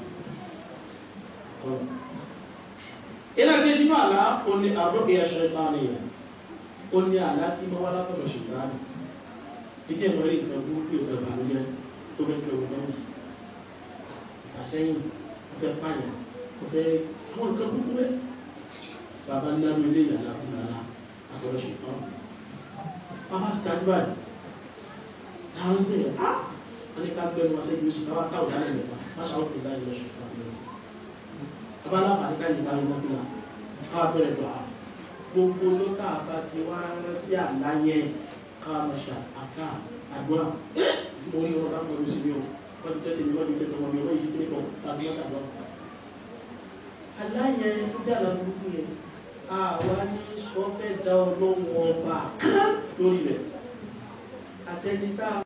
ìlànà ìdínú àlá ó ní àbúrò ìyàṣẹ́ náà nìyẹn ó ní àlá tí mo wá látọ̀dọ̀ ṣùgbọ́n ìdí ẹ̀mọ́ rí nǹkan burúkú ìgbà ìbànújẹ́ tó fẹ́ tó ẹ̀wọ̀n náà àsẹ́yìn ó fẹ́ pààyàn ó fẹ́ àwọn nǹkan burúkú rẹ̀ bàbá ńlá mi lé ìyàlá fún ara àtọ̀dọ̀ ṣùgbọ́n bàbá ti tajú báyìí táwọn ti rẹ̀ á wọ́n ní ká gbẹ́nu wọn sẹ́yìn oṣù káwá táwọn dálẹ̀ mẹ́ta má ṣàwọn kò láyé lọ́sùn fún àbúrò bàbá aláfààní ká lè bá yín lọ́fíà káwá bẹ̀rẹ̀ gbà á gbogbo ló tá a bá ti wá rántí àlá yẹn káwá lọ ṣe àká àdúrà tí mo rí wọn bá pẹ̀lú sí mi o wọ́n ti tẹ́sí mi wọ́n ti tẹ́sí ọmọ mi wọ́n yìí kí ní kan tàbí wọ́n tàbí wọ́n. àlá yẹn tó jẹ́ àlá burúkú yẹn àwa ní sọ fẹ́ da ọlọ́run ọba lórí rẹ̀ àtẹni tá a